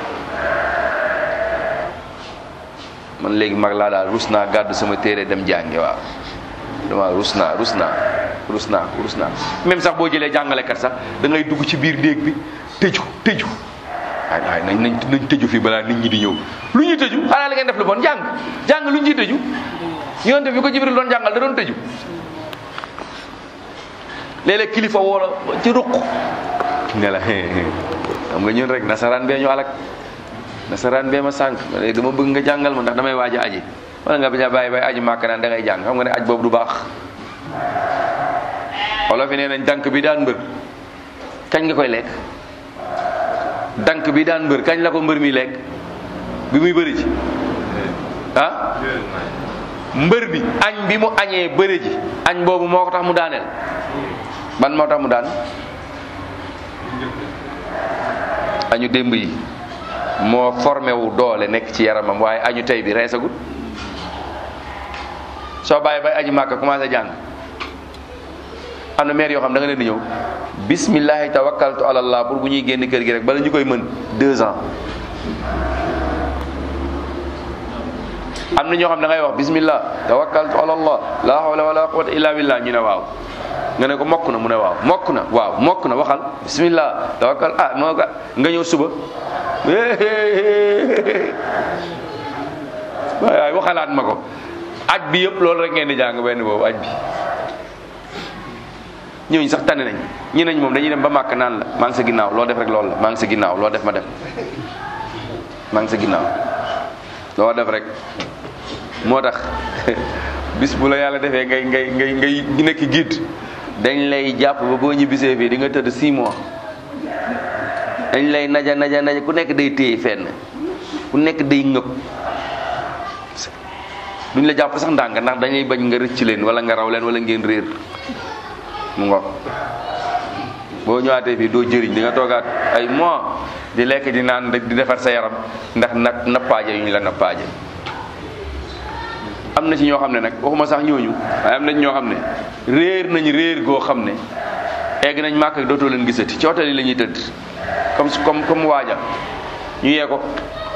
man léegi mag laa daal rus naa gàddu sama téere dem jàngi waaw dama rus naa rus naa rus naa rus naa même sax boo jëlee jàngalekat sax da ngay dugg ci biir néeg bi tëju tëju waay waay nañ nañ nañ tëju fii balaa nit ñi di ñëw lu ñuy tëju xanaa la ngeen def lu bon jàng jàng lu ñuy tëju yonte bi ko Jibril doon jàngal da doon tëju léeg-léeg kilifa woo la ci ruq ne la xam nga ñun rek nasaraan bee ñu alak nasaraan bee ma sànq léegi dama bëgg nga jàngal ma ndax damay waaj a aji wala nga bañ a bàyyi bay aji màkk naan da ngay jàng xam nga ne aj boobu du baax wolof yi nee nañ dank bi daan mbër kañ nga koy lekk dank bi daan mbër kañ la ko mbër mi lekk bi muy bëri ji ah mbër bi añ bi mu añee bëri ji añ boobu moo ko tax mu daaneel ban moo tax mu daan añu démb yi moo formé wu doole nekk ci yaramam waaye añu tey bi reesagut soo bàyyi bay aji màkka commencé jàng am na maire yoo xam da nga leen di ñëw bismillahi tawakkaltu ala allah pour bu ñuy génn kër gi rek bala ñu koy mën deux ans am na ñoo xam da ngay wax bismillah tawakkaltu ala allah la hawla wala quwwata illa billah ñu ne waaw nga ne ko mokk na mu ne waaw mokk na waaw mokk na waxal bismillah tawakkal ah moo nga ñëw suba waay waay waxalaat ma ko aj bi yëpp loolu rek ngeen di jàng benn boobu aj bi ñooñu sax tane nañ ñi nañ moom dañuy dem ba màkk naan la maa ngi sa ginnaaw loo def rek loolu la maa ngi sa ginnaaw loo def ma def maa ngi sa ginnaaw loo def rek moo tax bis bu la yàlla defee ngay ngay ngay ngay nekk guide dañ lay jàpp ba boo ñibbisee fii di nga tëdd 6 mois dañ lay naja naja naja ku nekk day téye fenn ku nekk day ngëb duñ la jàpp sax ndànk ndax dañuy bañ nga rëcc leen wala nga raw leen wala ngeen réer mu ngo boo ñëwaatee fii doo jëriñ di nga toogaat ay mois di lekk di naan di defar sa yaram ndax nag nappaaje yu ñu la nappaaje am na ci ñoo xam ne nag waxuma sax ñooñu waaye am na ci ñoo xam ne réer nañ réer goo xam ne egg nañ màkk ak dootoo leen gisati ci hôtel yi la ñuy tëdd comme comme comme waaja ñu yee ko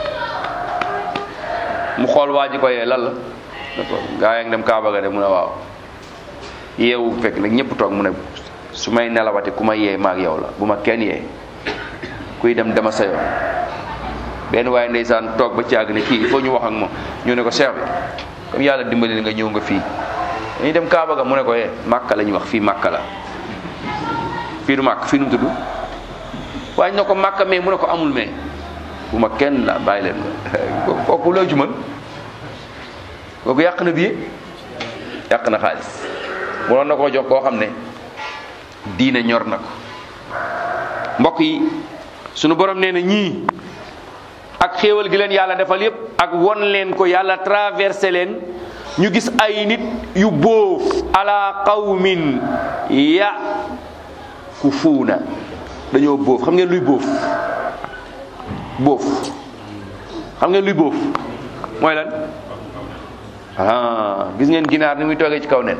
mu xool waa ji ko yee lan la ne ko gaa yaa ngi dem Kaaba ga de mu ne waaw yeewu fekk nag ñëpp toog mu ne su may nelawati ku ma yee maag yow la bu ma kenn yee kuy dem dama sa yoon benn waaye ndeysaan toog ba caag ne kii il faut ñu wax ak moom ñu ne ko cheikh bi comme yàlla dimbali na nga ñëw nga fii dañuy dem Kaaba ga mu ne ko yee Màkka la ñuy wax fii Màkka la fii du Màkk fii nu mu tudd waaye ñu ne ko Màkka mais mu ne ko amul mais bu ma kenn la bàyyi leen ko kooku loo ci mën kooku yàq na billet yàq na xaalis mënoon na koo jox koo xam ne diine ñor na ko mbokk yi sunu borom nee na ñii ak xéewal gi leen yàlla defal yépp ak won leen ko yàlla traversé leen ñu gis ay nit yu bóof ala qawmin ya ku fuuna dañoo bóof xam ngeen luy bóof bóof xam ngeen luy bóof mooy lan ah gis ngeen ginaar ni muy toogee ci kaw nen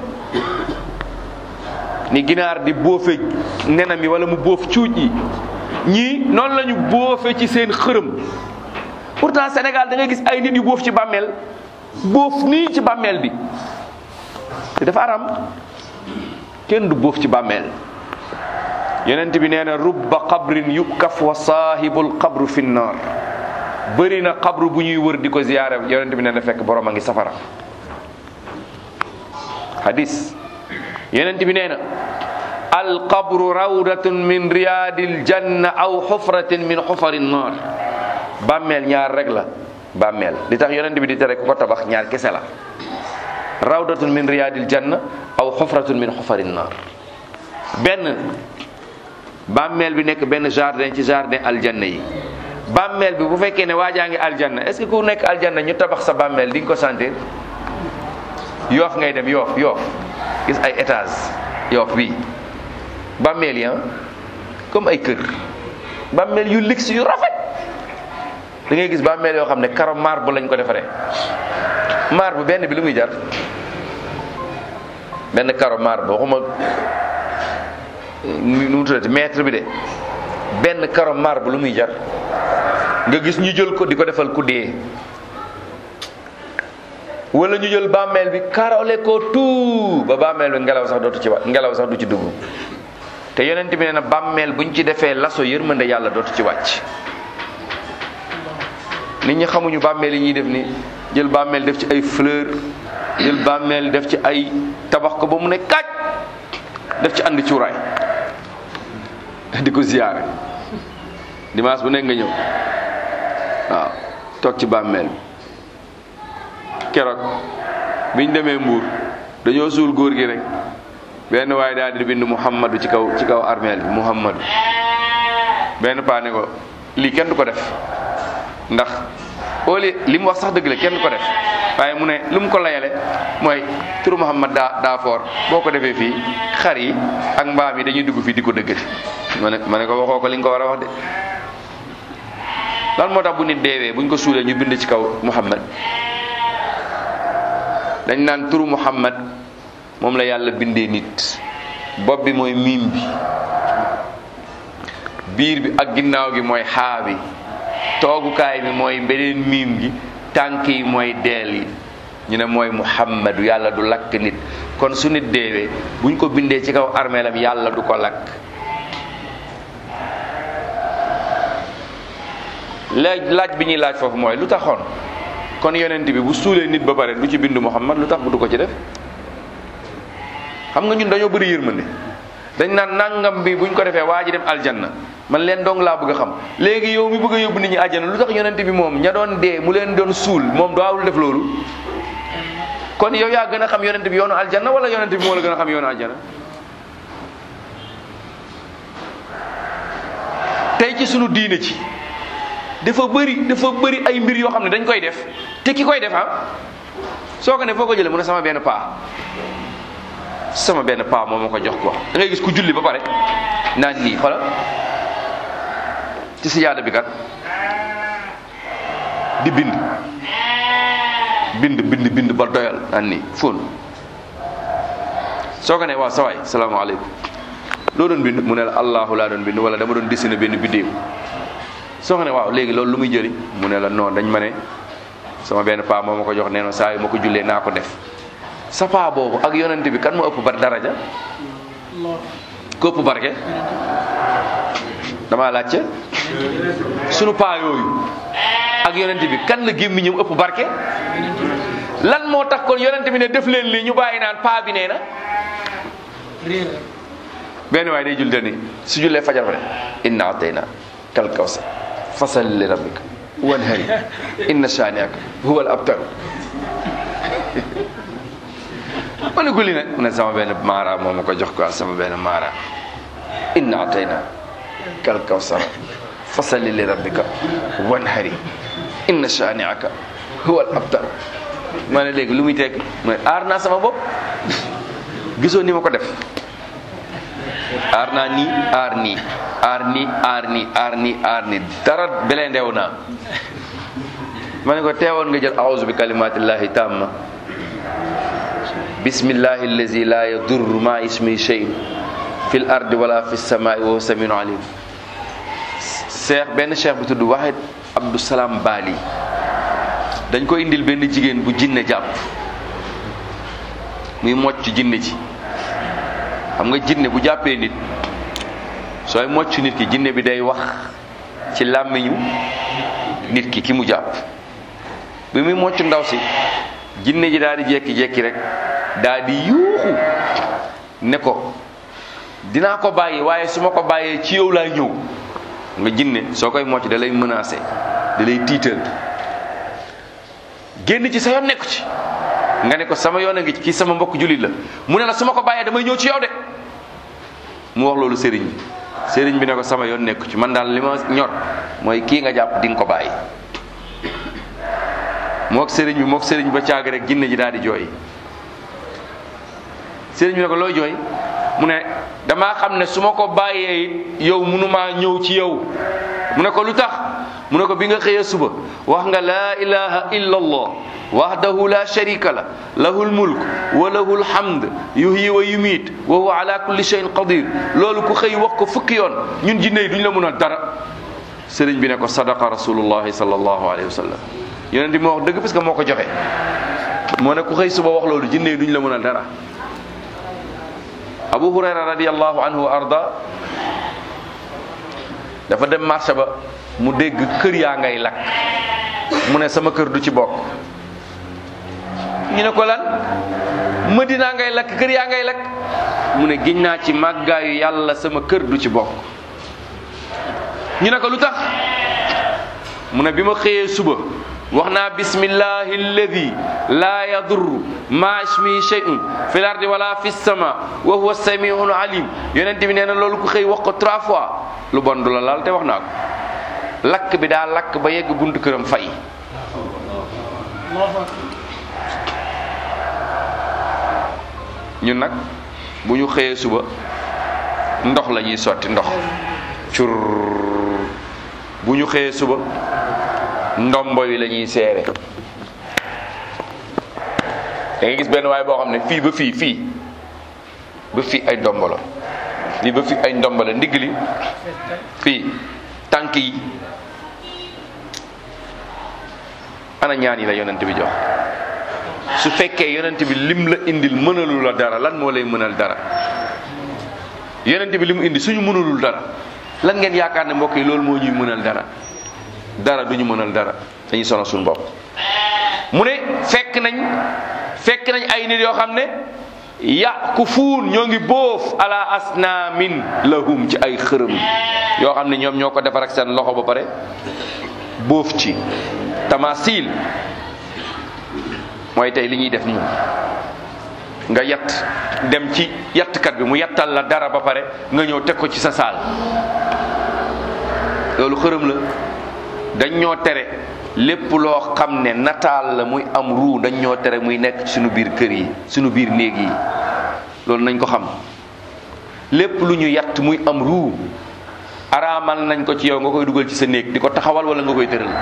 ni ginaar di bóofe nenam yi wala mu bóof cuuj yi ñii noonu la ñu bóofe ci seen xërëm pourtant Sénégal da ngay gis ay nit yu bóof ci bàmmeel bóof nii ci bàmmeel bi te dafa aram kenn du bóof ci bàmmeel yonent bi nee na rubba qabrin yukaf wa saahibul qabru fi nnar bëri na qabru bu ñuy wër di ko ziyaare yonent bi nee na fekk borom a ngi safara hadis yonent bi nee na al qabru rawdatun min riyadil janna aw xufratin min xufari nnar bàmmeel ñaar rek la bàmmeel li tax yonent bi di tere ku ko tabax ñaar kese la rawdatun min riyadil janna aw xufratun min xufari nnar benn bàmmeel bi nekk benn jardin ci jardin aljanna yi bàmmeel bi bu fekkee ne waajaa ngi aljanna est-ce que ku nekk aljanna ñu tabax sa bàmmeel di nga ko sentir yoof ngay dem yoof yoof gis ay étage yoof bii bàmmeel yi comme ay kër bàmmeel yu luxe yu rafet da ngay gis bàmmeel yoo xam ne karo marbre lañ ko defaree marbre benn bi lu muy jar benn karo marbre waxuma nu mu tuddati mètre bi de benn karo marbre lu muy jar nga gis ñu jël ko di ko defal ku dee wala ñu jël bàmmeel bi karole ko tout ba bàmmeel bi ngelaw sax dootu ci wa ngelaw sax du ci dugg te yonent bi nee na bàmmeel buñ ci defee laso yërmande yàlla dootu ci wàcc nit ñi xamuñu bàmmeel yi ñuy def ni jël bàmmeel def ci ay fleur jël bàmmeel def ci ay tabax ko ba mu ne kaaj def ci ànd cuuraay di ko ziyaare dimanche bu nekk nga ñëw waaw toog ci bàmmeel bi keroog biñ demee mbuur dañoo suul góor gi rek benn waaye daal di bind muhammadu ci kaw ci kaw armeel bi muhammadu benn paa ne ko lii kenn du ko def ndax au lieu li mu wax sax dëgg la kenn du ko def waaye mu ne lu mu ko layale mooy turu muhammad daa daa foor boo ko defee fii xar yi ak mbaam yi dañuy dugg fii di ko dëggati ma ne ma ne ko waxoo ko li nga ko war a wax de lan moo tax bu nit deewee buñ ko suulee ñu bind ci kaw muhammad dañ naan turu muhammad moom la yàlla bindee nit bopp bi mooy miim bi biir bi ak ginnaaw gi mooy xaa bi toogukaay bi mooy beneen miim gi tànk yi mooy deel yi ñu ne mooy muhammadu yàlla du lakk nit kon su nit deewee buñ ko bindee ci kaw armeelam yàlla du ko lakk laaj laaj bi ñuy laaj foofu mooy lu taxoon kon yonent bi bu suulee nit ba pare du ci bind muhammad lu tax bu du ko ci def xam nga ñun dañoo bëri yërmande dañ naan nangam bi buñ ko defee waa ji dem aljanna man leen dong laa bëgg a xam léegi yow mi bëgg a yóbbu nit ñi aljanna lu tax yonent bi moom ña doon dee mu leen doon suul moom daawul def loolu kon yow yaa gën a xam yonent bi yoonu aljanna wala yonent bi moo la gën a xam yoonu aljanna tey ci sunu diine ci dafa bëri dafa bëri ay mbir yoo xam ne dañ koy def te ki koy def ah soo ko ne foo ko jëlee mu ne sama benn paa sama benn paa moo ma ko jox quoi da ngay gis ku julli ba pare naan nii xoolal ci sijaada bi kat di bind bind bind bind ba doyal naan nii fóon soo ko ne waaw sawaay salaamaaleykum loo doon bind mu ne la allahu laa doon bind wala dama doon dessiné benn biddéew soo nga ne waaw léegi loolu lu muy jëriñ mu ne la non dañ ma ne sama benn paa moo ma ko jox nee na saa yu ma ko jullee naa ko def sa paa boobu ak yonent bi kan moo ëpp bar daraja ko ëpp barke damaa laajte sunu paa yooyu ak yonent bi kan la gémmiñam ëpp barke lan moo tax kon yonent bi ne def leen lii ñu bàyyi naan paa bi nee na benn waay day jul te ni su jullee fajar fa ne inna atayna kal kawsar fasalli li rabbika wanhari inna shani'aka huwa al abtar ma ne ko li nag mu ne sama benn maara moo ma ko jox quoi sama benn maara inna atayna kal kawsar fasalli li rabbika wanhari inna shani'aka huwa al abtar ma ne léegi lu muy tekki mooy aar naa sama bopp gisoo ni ma ko def aar naa nii aar nii aar nii aar nii aar nii aar nii dara belee ndew naa ma ne ko teewoon nga jël a'udhu bi kalimatillahi tamma bismillahi allazi la yadurru ma ismi shay'un fil ardi wala fis samai wa huwa samiun alim cheikh benn cheikh bu tudd Wahid Abdou Salam Bali dañ ko indil benn jigéen bu jinne jàpp muy mocc jinne ji xam nga jinne bu jàppee nit sooy mocc nit ki jinne bi day wax ci làmmiñu nit ki ki mu jàpp bi muy mocc ndaw si jinne ji daal di jekki-jekki rek daal di yuuxu ne ko dinaa ko bàyyi waaye su ma ko bàyyee ci yow laay ñëw nga jinne soo koy mocc da lay menacé da lay tiital génn ci sa yoon nekku ci nga ne ko sama yoon a ngi ci kii sama mbokk jullit la mu ne la su ma ko bàyyee damay ñëw ci yow de mu wax loolu sëriñ bi sëriñ bi ne ko sama yoon nekku ci man daal li ma ñor mooy kii nga jàpp di nga ko bàyyi mook sëriñ bi mook sëriñ ba caag rek jinne ji daal di jooy sëriñ bi ne ko looy jooy mu ne damaa xam ne su ma ko bàyyee it yow mënumaa ñëw ci yow mu ne ko lu tax mu ne ko bi nga xëyee suba wax nga laa ilaha illa allah wahdahu la sharika la lahul mulk wa lahul hamd yuhyi wa yumiit wa huwa ala kulli shay'in qadir loolu ku xëy wax ko fukki yoon ñun jinne yi duñ la mun a dara sëriñ bi ne ko sadaqa rasulullahi sallallahu alayhi wa sallam yonent bi moo wax dëgg parce que moo ko joxe moo ne ku xëy suba wax loolu jinne yi duñ la mun a dara abu hurayra radiallahu anhu wa arda dafa dem marché ba mu dégg kër yaa ngay lakk mu ne sama kër du ci bokk ñu ne ko lan Madina ngay lakk kër yaa ngay lakk mu ne giñ naa ci màggaayu yàlla sama kër du ci bokk ñu ne ko lu tax mu ne bi ma xëyee suba wax naa bismillahi alladi laa yadurru ma ismi shay'un fi lardi wala fi sama wa huwa samiun alim yonent bi nee na loolu ku xëy wax ko trois fois lu bon du la laal te wax naa ko lakk bi daa lakk ba yegg buntu këram fay ñun nag bu ñu xëyee suba ndox la ñuy sotti ndox cur bu ñu xëyee suba ndombo yi la ñuy seere da ngay gis benn waay boo xam ne fii ba fii fii ba fii ay ndombo la lii ba fii ay ndombo la ndigg li fii tànk yi ana ñaan yi la yonent bi jox su fekkee yonent bi lim la indil mënalu la dara lan moo lay mënal dara yonent bi li mu indi suñu mënalul dara lan ngeen yaakaar ne mbokk yi loolu moo ñuy mënal dara dara duñu mënal dara dañuy sonal suñu bopp mu ne fekk nañ fekk nañ ay nit yoo xam ne yakufuun ñoo ngi bóof ala asnaamin lahum ci ay xërëm yoo xam ne ñoom ñoo ko defar ak seen loxo ba pare bóof ci tamasil mooy tey li ñuy def ñun nga yatt dem ci yattkat bi mu yattal la dara ba pare nga ñëw teg ko ci sa saal loolu xërëm la dañ ñoo tere lépp loo xam ne nataal la muy am ruu dañ ñoo tere muy nekk suñu biir kër yi suñu biir néeg yi loolu nañ ko xam lépp lu ñu yatt muy am ruu araamal nañ ko ci yow nga koy dugal ci sa néeg di ko taxawal wala nga koy tëral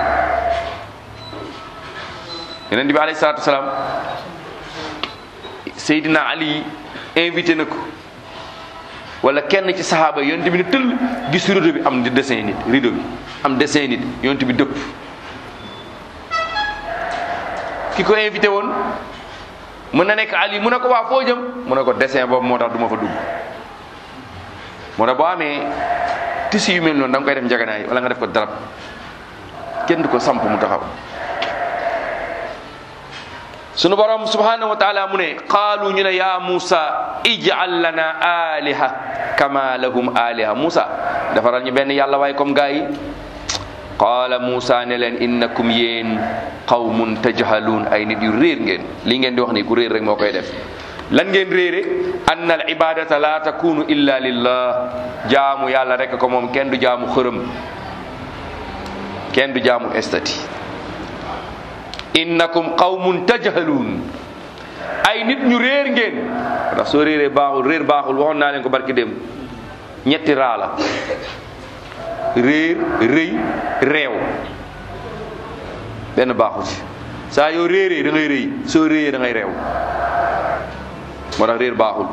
yonent bi alayhi salaatu wasalaam Seydina Ali invité na ko wala kenn ci saxaaba yi yonent bi ne tëll gis rideau bi am di dessin nit rideau bi am dessin nit yonent bi dëpp ki ko invité woon mën na nekk Ali mu ne ko waa foo jëm mu ne ko dessin boobu moo tax du ma fa dugg moo tax boo amee tissu yu mel noonu da nga koy def njaganaay wala nga def ko darab kenn du ko samp mu taxaw sunu borom subhanahu wa taala mu ne qaalu ñu ne ya Musa ij'al lana aliha kama lahum aliha Musa defaral ñu benn yàlla waaye comme gaa yi qaala Musa ne leen innakum yéen qawmun tajhaluun ay nit yu réer ngeen li ngeen di wax ni ku réer rek moo koy def lan ngeen réere anna al ibadata la takunu illa lillah jaamu yàlla rek ko moom kenn du jaamu xërëm kenn du jaamu estati innakum qawmun tajhaluun ay nit ñu réer ngeen ndax soo réeree baaxul réer baaxul waxoon naa leen ko barki dem ñetti raa la réer rëy réew benn baaxu ci saa yoo réeree da ngay rëy soo réyee da ngay réew moo tax réer baaxul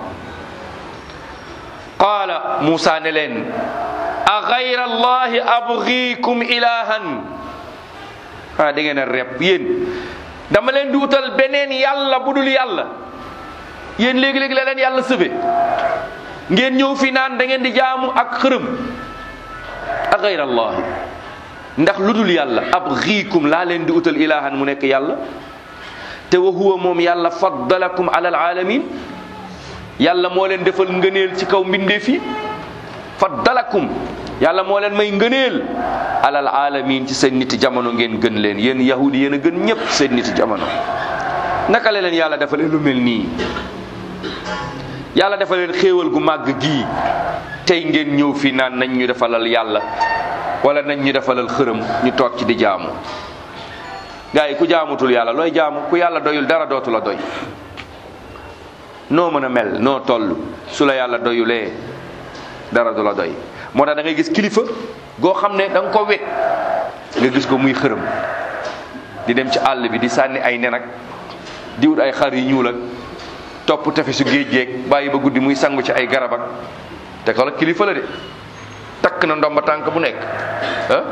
qaala Muusa ne leen a gayra allahi abgiikum ilahan ah da ngeen a rep yéen dama leen di wutal beneen yàlla bu dul yàlla yéen léegi-léegi la leen yàlla sëfe ngeen ñëw fi naan da ngeen di jaamu ak xërëm a gayra allahi ndax lu dul yàlla abgiikum laa leen di utal ilahan mu nekk yàlla te wa huwa moom yàlla faddalakum ala alaalamin yàlla moo leen defal ngëneel ci kaw mbindeef yi faddalakum yàlla moo leen may ngëneel alal alamin ci seen niti jamono ngeen gën leen yéen yahudi yéen a gën ñëpp seen niti jamono naka la leen yàlla defalee lu mel nii yàlla dafa leen xéewal gu màgg gii tey ngeen ñëw fii naan nañ ñu defalal yàlla wala nañ ñu defalal xërëm ñu toog ci di jaamu gaa yi ku jaamutul yàlla looy jaamu ku yàlla doyul dara dootu la doy noo mën a mel noo toll su la yàlla doyulee dara du la doy moo tax da ngay gis kilifa goo xam ne da nga ko wekk nga gis ko muy xërëm di dem ci àll bi di sànni ay nen ak di wut ay xar yu ñuul ak topp tefesu géej géej bàyyi ba guddi muy sangu ci ay garab ak te ko la kilifa la de takk na ndomba tànk bu nekk ah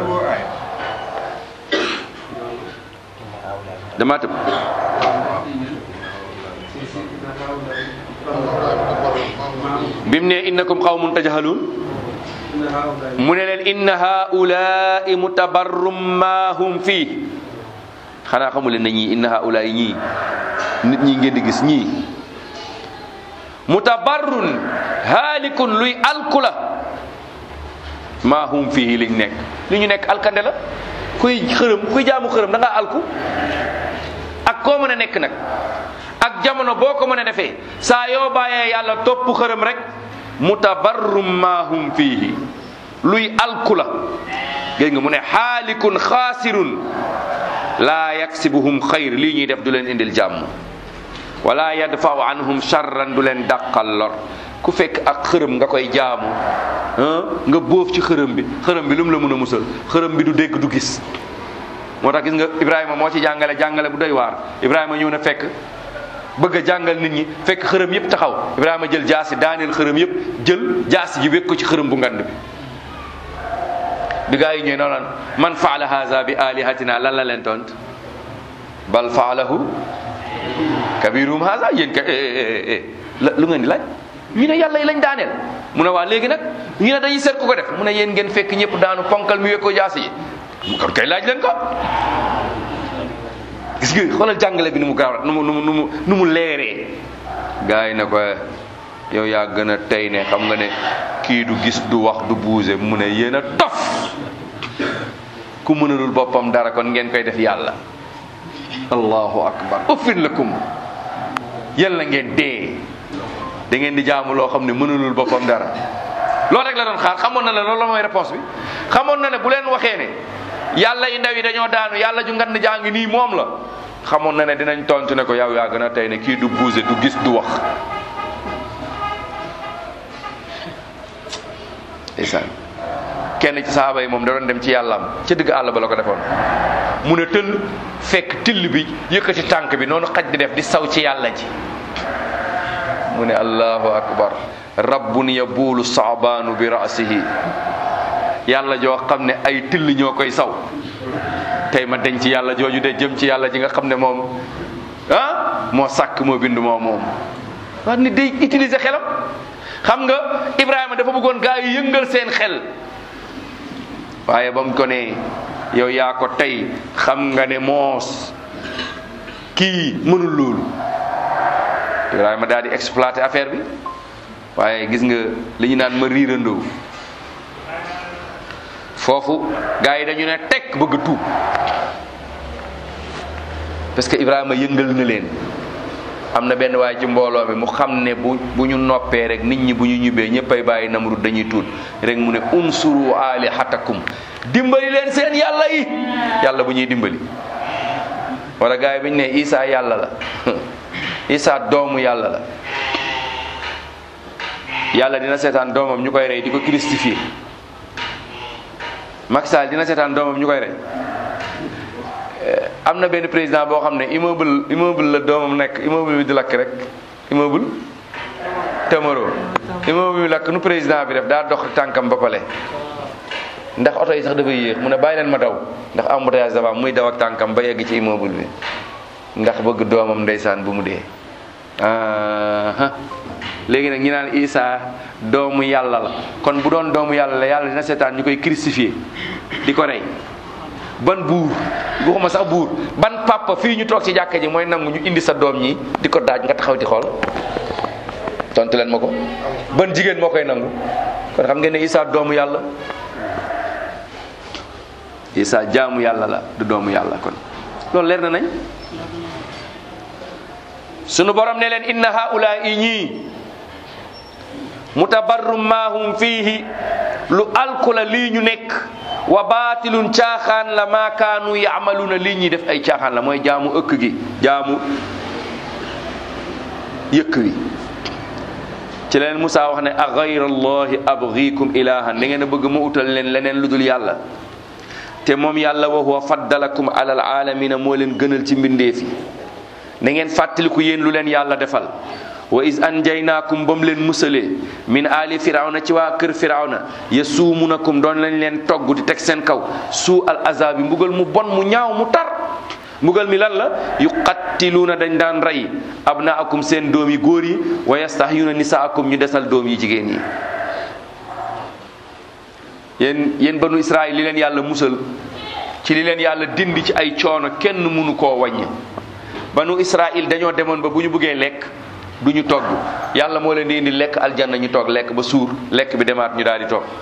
damaa tëb bim ne innakum qawmun tajhalun mu ne leen inna haulaai mutabarrum ma hum fii xanaa xamu leen ne ñii inna haulaai ñii nit ñi ngeen di gis ñii mutabarrun haalikun luy alku la ma hum fii liñ nekk li ñu nekk alkande la kuy xërëm kuy jaamu xërëm da ngaa alku ak koo mën a nekk nag ak jamono boo ko mën a defee saa yoo bàyyee yàlla topp xërëm rek mutabarrum ma hum fiihi luy alku la gis nga mu ne xaalikun xaasirun laa yaksibuhum xayr lii ñuy def du leen indil jàmm wala yadfau anhum charran du leen dàqal lor ku fekk ak xërëm nga koy jaamu nga bóof ci xërëm bi xërëm bi lu mu la mën a musal xërëm bi du dégg du gis moo tax gis nga Ibrahima moo ci jàngale jàngale bu doy waar Ibrahima ñëw na fekk bëgg a jàngal nit ñi fekk xërëm yëpp taxaw Ibrahima jël jaasi daaneel xërëm yëpp jël jaasi ji wékk ko ci xërëm bu ngand bi bi gaa yi ñëwee noonu lan man faala haza bi alihatina lan la leen tont bal faalahu kabirum haza yéen ka la lu ngeen di laaj ñu ne yàlla yi lañ daaneel mu ne waa léegi nag ñu ne dañuy seet ku ko def mu ne yéen ngeen fekk ñëpp daanu ponkal mi wékk ko jaasi yi kon kay laaj leen ko gis nga xoolal jàngale bi nu mu gaaw nu mu nu mu nu mu nu mu leeree gars yi ne ko yow yaa gën a tey ne xam nga ne kii du gis du wax du buuse mu ne yéen a tof ku mënalul boppam dara kon ngeen koy def yàlla allahu akbar uffin lakum yàlla ngeen dee da ngeen di jaamu loo xam ne mënalul boppam dara loolu rek la doon xaar xamoon na ne loolu la mooy réponse bi xamoon na ne bu leen waxee ne yàlla yi ndaw yi dañoo daanu yàlla ju ngan jaa ngi nii moom la xamoon na ne dinañ tontu ne ko yow yaa gën a tey ne kii du bouger du gis du wax ndeysaan kenn ci saxaaba yi moom da doon dem ci yàllaam ca digg àll ba la ko defoon mu ne tëll fekk till bi yëkkati tànk bi noonu xaj di def di saw ci yàlla ji mu ne allahu akbar rabbun yabuulu saabaanu bi rasihi yàlla joo xam ne ay till ñoo koy saw tey ma denc yàlla jooju de jëm ci yàlla ji nga xam ne moom ah moo sàkk moo bind moo moom wax nit day utiliser xelam xam nga Ibrahima dafa bëggoon gaa yi yëngal seen xel waaye ba mu ko ne yow yaa ko tey xam nga ne moos kii mënul loolu Ibrahima daal di exploiter affaire bi waaye gis nga li ñu naan ma riirandoo foofu gaa yi dañu ne tekk bëgg a tuub parce que Ibrahima yëngal na leen am na benn waaye ci mbooloo mi mu xam ne bu bu ñu noppee rek nit ñi bu ñu ñibbee ñëppay bàyyi Namrud dañuy tuut rek mu ne unsuru alihatakum dimbali leen seen yàlla yi yàlla bu ñuy dimbali wala gaa yi bi ñu ne Isa yàlla la Isa doomu yàlla la yàlla dina seetaan doomam ñu koy rey di ko christifier Macky Sall dina seetaan doomam ñu koy rey am na benn président boo xam ne immeuble immeuble la doomam nekk immeuble bi di lakk rek immeuble Temoro immeuble bi lakk nu président bi def daa dox tànkam ba pale ndax oto yi sax dafay yéex mu ne bàyyi leen ma daw ndax embouteillage dafa am muy daw ak tànkam ba yegg ci immeuble bi ndax bëgg doomam ndeysaan bu mu dee ah léegi nag ñi naan Isa doomu yàlla la kon bu doon doomu yàlla la yàlla dina seetaan ñu koy crucifié di ko rey ban buur waxuma sax buur ban papa fii ñu toog ci jàkka ji mooy nangu ñu indi sa doom ñi di ko daaj nga taxaw di xool tontu leen ma ko ban jigéen moo koy nangu kon xam ngeen ne Isa doomu yàlla Isa jaamu yàlla la du doomu yàlla kon loolu leer na nañ sunu borom ne leen inna haula i ñii mutabarrum maahum fiihi lu alkula lii ñu nekk wa baatilun caaxaan la maa kaanu yaamaluuna lii ñuy def ay caaxaan la mooy jaamu ëkk gi jaamu yëkk wi ci leen Musaa wax ne a gayra allahi abgikum ilahan da ngeen a bëgg ma utal leen leneen lu dul yàlla te moom yàlla wa huwa faddalakum ala alalamina moo leen gënal ci mbindeef yi na ngeen fàttaliku yéen lu leen yàlla defal wa is anjaynaakum ba mu leen musalee min ali firawna ci waa kër firawna yasuumunakum doon lañ leen togg di teg seen kaw suu al azabi mbugal mu bon mu ñaaw mu tar mbugal mi lan la yuqattiluuna dañ daan rey abnaakum seen doom yi góor yi wa yastahyuuna nisaakum ñu desal doom yi jigéen yi yéen yéen banu israil li leen yàlla musal ci li leen yàlla dindi ci ay coono kenn mënu koo wàññi banu israil dañoo demoon ba bu ñu bëggee lekk du ñu togg yàlla moo leen di indi lekk aljanna ñu toog lekk ba suur lekk bi demaat ñu daal di toog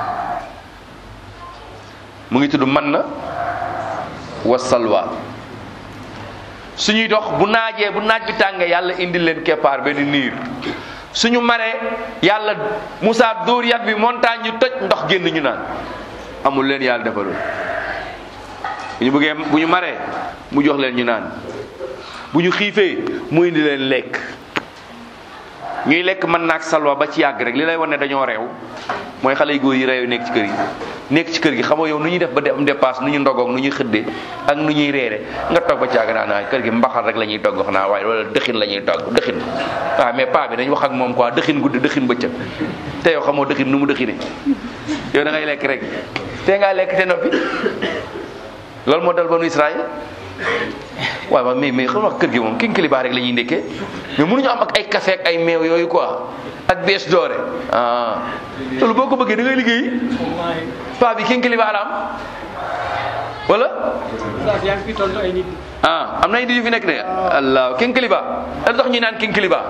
mu ngi tudd man na wa salwa suñuy dox bu naajee bu naaj bi tàngee yàlla indi leen keppaar benn niir suñu maree yàlla Moussa dóor yat bi montagne ñu toj ndox génn ñu naan amul leen yàlla defaloon bu ñu bëggee bu ñu maree mu jox leen ñu naan bu ñu xiifee mu indi leen lekk ñuy lekk mën naak salwa ba ci yàgg rek li lay wan ne dañoo reew mooy xale yu góor yi reew nekk ci kër yi nekk ci kër gi xamoo yow nu ñuy def ba am dépasse nu ñu ndogoog nu ñuy xëddee ak nu ñuy reere nga toog ba ci yàgg naa naa kër gi mbaxal rek la ñuy togg xanaa waaye wala dëxin la ñuy togg dëxin waaw mais paa bi dañ wax ak moom quoi dëxin guddi dëxin bëccëg te yow xamoo dëxin nu mu dëxine yow da ngay lekk rek te ngaa lekk te noppi loolu moo dal banu Israël waaw waaw mais mais xam nga kër gi moom king kiliba rek la ñuy ndekkee mais mënuñu am ak ay café ak ay meew yooyu quoi ak bees doore ah loolu boo ko bëggee da ngay liggéey paa bi king kiliba la am wala yaa ngi fi tontu ay nit. ah am na ay nit yu fi nekk de allah king kiliba lu tax ñuy naan king kiliba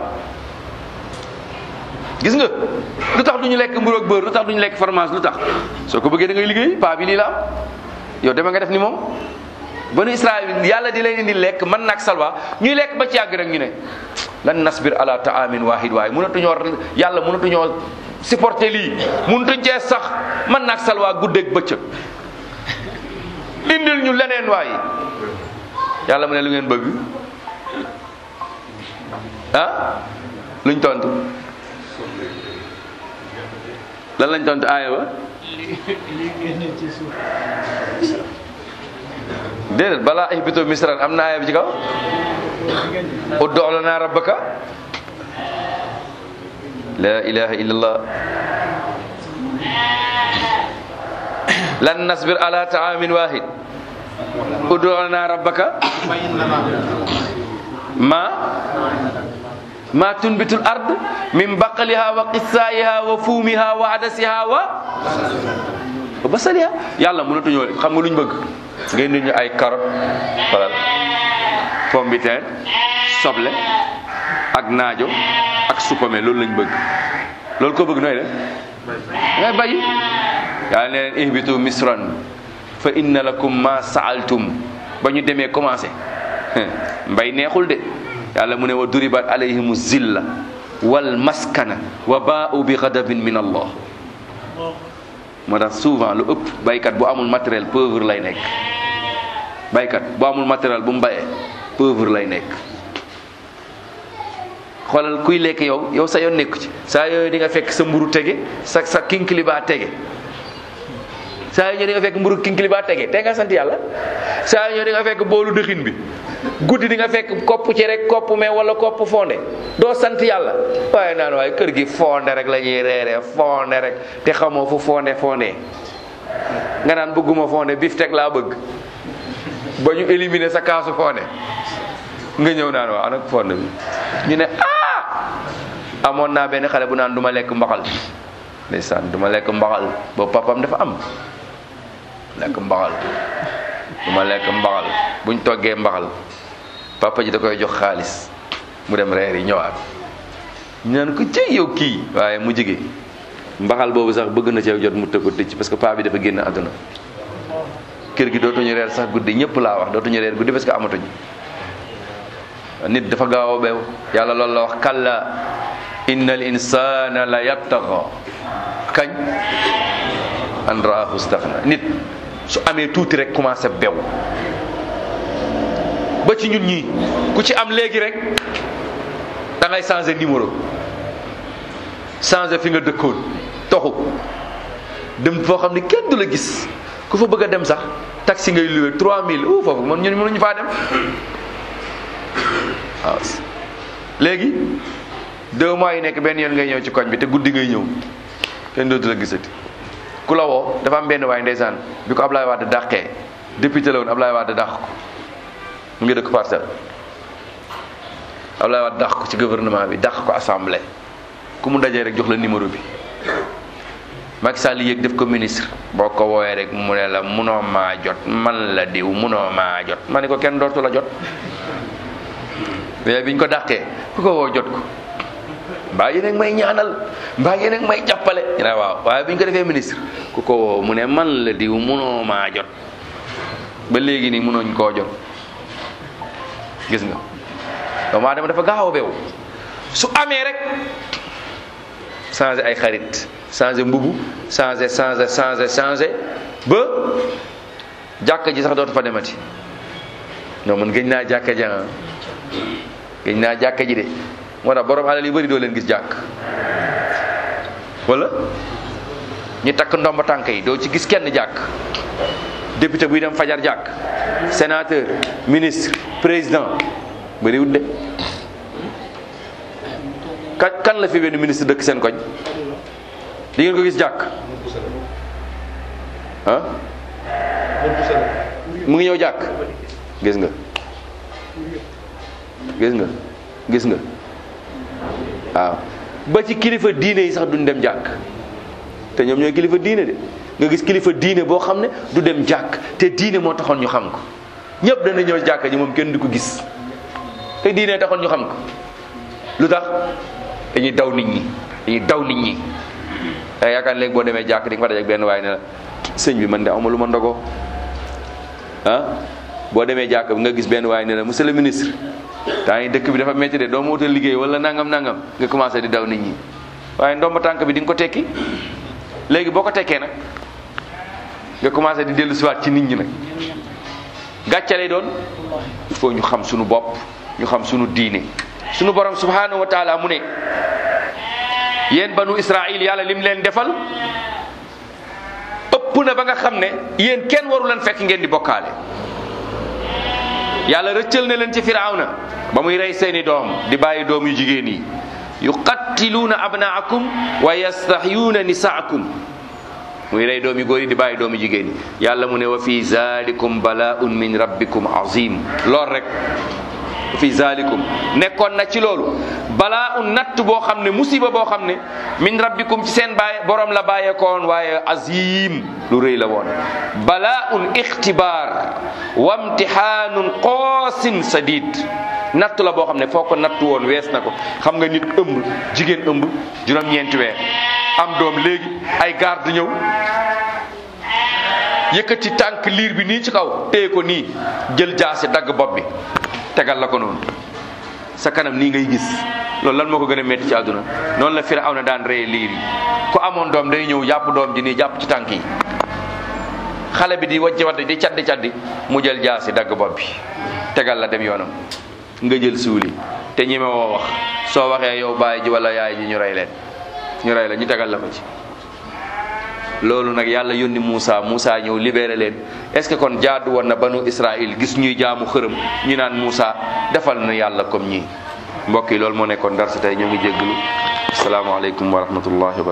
gis nga lu tax duñu lekk mburu ak beurre lu tax duñu lekk fromage lu tax soo ko bëggee da ngay liggéey paa bi lii la am yow dama nga def ni moom banu israil yàlla di leen indi lekk man nag salwa ñuy lekk ba ci yàgg rek ñu ne lan nasbir ala taamin wahid waaye mënatuñoo yàlla mënatuñoo supporter lii mënatuñ cee sax man nag salwa guddeeg bëccëg indil ñu leneen waaye yàlla mu ne lu ngeen bëgg ah luñ tontu lan lañ tontu aaya ba li génne ci suuf. déedéet balaa ihbitu misran am na aaya bi ci kaw ud'u lana rabbaka la ilaha illallah lan nasbir ala taamin wahid udu lana rabbaka ma ma tunbitul ard min baqliha wa qissaiha wa fuumiha wa adasiha wa wa basaliha yàlla mënatuñoo xam nga luñ bëgg ngeen di ñu ay carotte wala pomme de terre soble ak naajo ak supame loolu lañ bëgg loolu ko bëgg nooy def ngay bàyyi yàlla ne leen ihbitu misran fa inna lakum ma saaltum ba ñu demee commencé mbay neexul de yàlla mu ne wa duribat alayhimu zilla wal maskana wa baa'u bi ghadabin min allah moo tax souvent lu ëpp baykat bu amul matériel pauvre lay nekk baykat bu amul matériel bu mu bayee pauvre lay nekk xoolal kuy lekk yow yow sa yoon nekku ci saa yooyu di nga fekk sa mburu tege sa sa kinkili baa tege saa yoo ñëw di nga fekk mburu kinkili baa tege te nga sant yàlla saa yoo ñëw di nga fekk boolu dëxin bi guddi di nga fekk kopp ci rek kopp mais wala kopp fonde doo sant yàlla waaye naan waaye kër gi fonde rek la ñuy reeree fonde rek te xamoo fu fonde fonde nga naan bëgguma fonde bif teg laa bëgg ba ñu éliminer sa kaasu fonde nga ñëw naan waaw anak fonde bi ñu ne ah amoon naa benn xale bu naan du ma lekk mbaxal ndeysaan du ma lekk mbaxal boobu papam dafa am lekk mbaxal du ma lekk mbaxal buñ toggee mbaxal papa ji da koy jox xaalis mu dem reer yi ñëwaat ñu naan ko cëy yow kii waaye mu jige mbaxal boobu sax bëgg na ci jot mu tëgg ko tëcc parce que paa bi dafa génn àdduna kër gi dootuñu reer sax guddi ñëpp laa wax dootuñu reer guddi parce que amatuñ nit dafa gaaw a beew yàlla loolu la wax kalla innal insana la yattaxa kañ an raahu staxna nit su amee tuuti rek commencé bew ba ci ñun ñii ku ci am léegi rek da ngay changer numéro changer fi nga dëkkoon toxu dem foo xam ne kenn du la gis ku fa bëgg a dem sax taxi ngay loué 3000 ou foofu man ñun mënuñu faa dem waaw léegi deux mois yi nekk benn yoon ngay ñëw ci koñ bi te guddi ngay ñëw kenn dootu la gisati ku la woo dafa am benn waay ndeysaan bi ko Ablaye Wade dàqee député la woon Ablaye Wade dàq ko mu ngi dëkk parcelle Ablaye Wade dàq ko ci gouvernement bi dàq ko assemblée ku mu dajee rek jox la numéro bi Macky Sall yéeg def ko ministre boo ko woowee rek mu ne la munoo maa jot man la diw munoo maa jot ma ne ko kenn dootu la jot mais biñ ko dàqee ku ko woo jot ko mbaa yéen a ngi may ñaanal mbaa yéen a ngi may jàppale ñu ne waaw waaye bi ñu ko defee ministre ku ko woo mu ne man la diw munoo maa jot ba léegi nii munooñ koo jot gis nga doomu aadama dafa gaaw a beew su amee rek changé ay xarit changé mbubu changé changé changé changé ba jàkka ji sax dootu fa demati non man gëj naa jàkka ji ah gëj naa jàkka ji de moo tax borom alal yu bëri doo leen gis jàkk wala ñu takk ndomba tànk yi doo ci gis kenn jàkk député buy dem fajar jàkk sénateur ministre président bëriwut de kan kan la fi benn ministre dëkk seen koñ di ngeen ko gis jàkk ah mu ngi ñëw jàkk gis nga gis nga gis nga waaw ba ci kilifa diine yi sax duñ dem jàkk te ñoom ñooy kilifa diine de nga gis kilifa diine boo xam ne du dem jàkk te diine moo taxoon ñu xam ko ñëpp dana ñëw jàkk ji moom kenn du ko gis te diine taxoon ñu xam ko lu tax dañuy daw nit ñi dañuy daw nit ñi da yaakaar léegi boo demee jàkk di nga fa daje ak benn waaye ne la sëñ bi man de amuma lu ma ndogoo ah boo demee jàkk bi nga gis benn waaye ne la monsieur le ministre temps yi dëkk bi dafa métti de doo ma wutal liggéey wala nangam nangam nga commencé di daw nit ñi waaye ndomba tànk bi di nga ko tekki léegi boo ko tekkee nag nga commencé di dellu siwaat ci nit ñi nag gàcce lay doon il faut ñu xam suñu bopp ñu xam suñu diine suñu borom subhanahu wa taala mu ne yéen banu israil yàlla lim leen defal ëpp na ba nga xam ne yéen kenn waru leen fekk ngeen di bokkaale yàlla rëccal na leen ci firawna ba muy rey seeni doom di bàyyi doom yu jigéen yi yuqattiluuna abnaakum wa yastahyuuna nisaakum muy rey doomi góor yi di bàyyi doomi jigéen yi yàlla mu ne wa fi zalikum bala'un min rabbikum azim lool rek fi zalikum nekkoon na ci loolu balaa un natt boo xam ne musiba boo xam ne min rabbikum ci seen baay borom la bàyyeekoon waaye azim lu rëy la woon balaa un ixtibaar wa imtihaanun qoosin sadid natt la boo xam ne foo ko natt woon wees na ko xam nga nit ëmb jigéen ëmb juróom-ñeenti weer am doom léegi ay garde ñëw yëkkati tànk liir bi nii ci kaw téye ko nii jël jaasi dagg bopp bi tegal la ko noonu sa kanam nii ngay gis loolu lan moo ko gën a métti ci àdduna noonu la Firawna daan reye liir yi ku amoon doom day ñëw jàpp doom ji nii jàpp ci tànk yi xale bi di wàcce wadde di caddi caddi mu jël jaasi dagg bopp bi tegal la dem yoonam nga jël suuli te ñeme woo wax soo waxee yow baay ji wala yaay ji ñu rey leen ñu rey la ñu tegal la ko ci loolu nag yàlla yónni Moussa Moussa ñëw libéré leen est-ce que kon jaadu woon na banu Israël gis ñuy jaamu xërëm ñu naan Moussa defal na yàlla comme ñii mbokk yi loolu moo nekkoon dar si tey ñoo ngi jégglu asalaamaaleykum wa rahmatullahi wa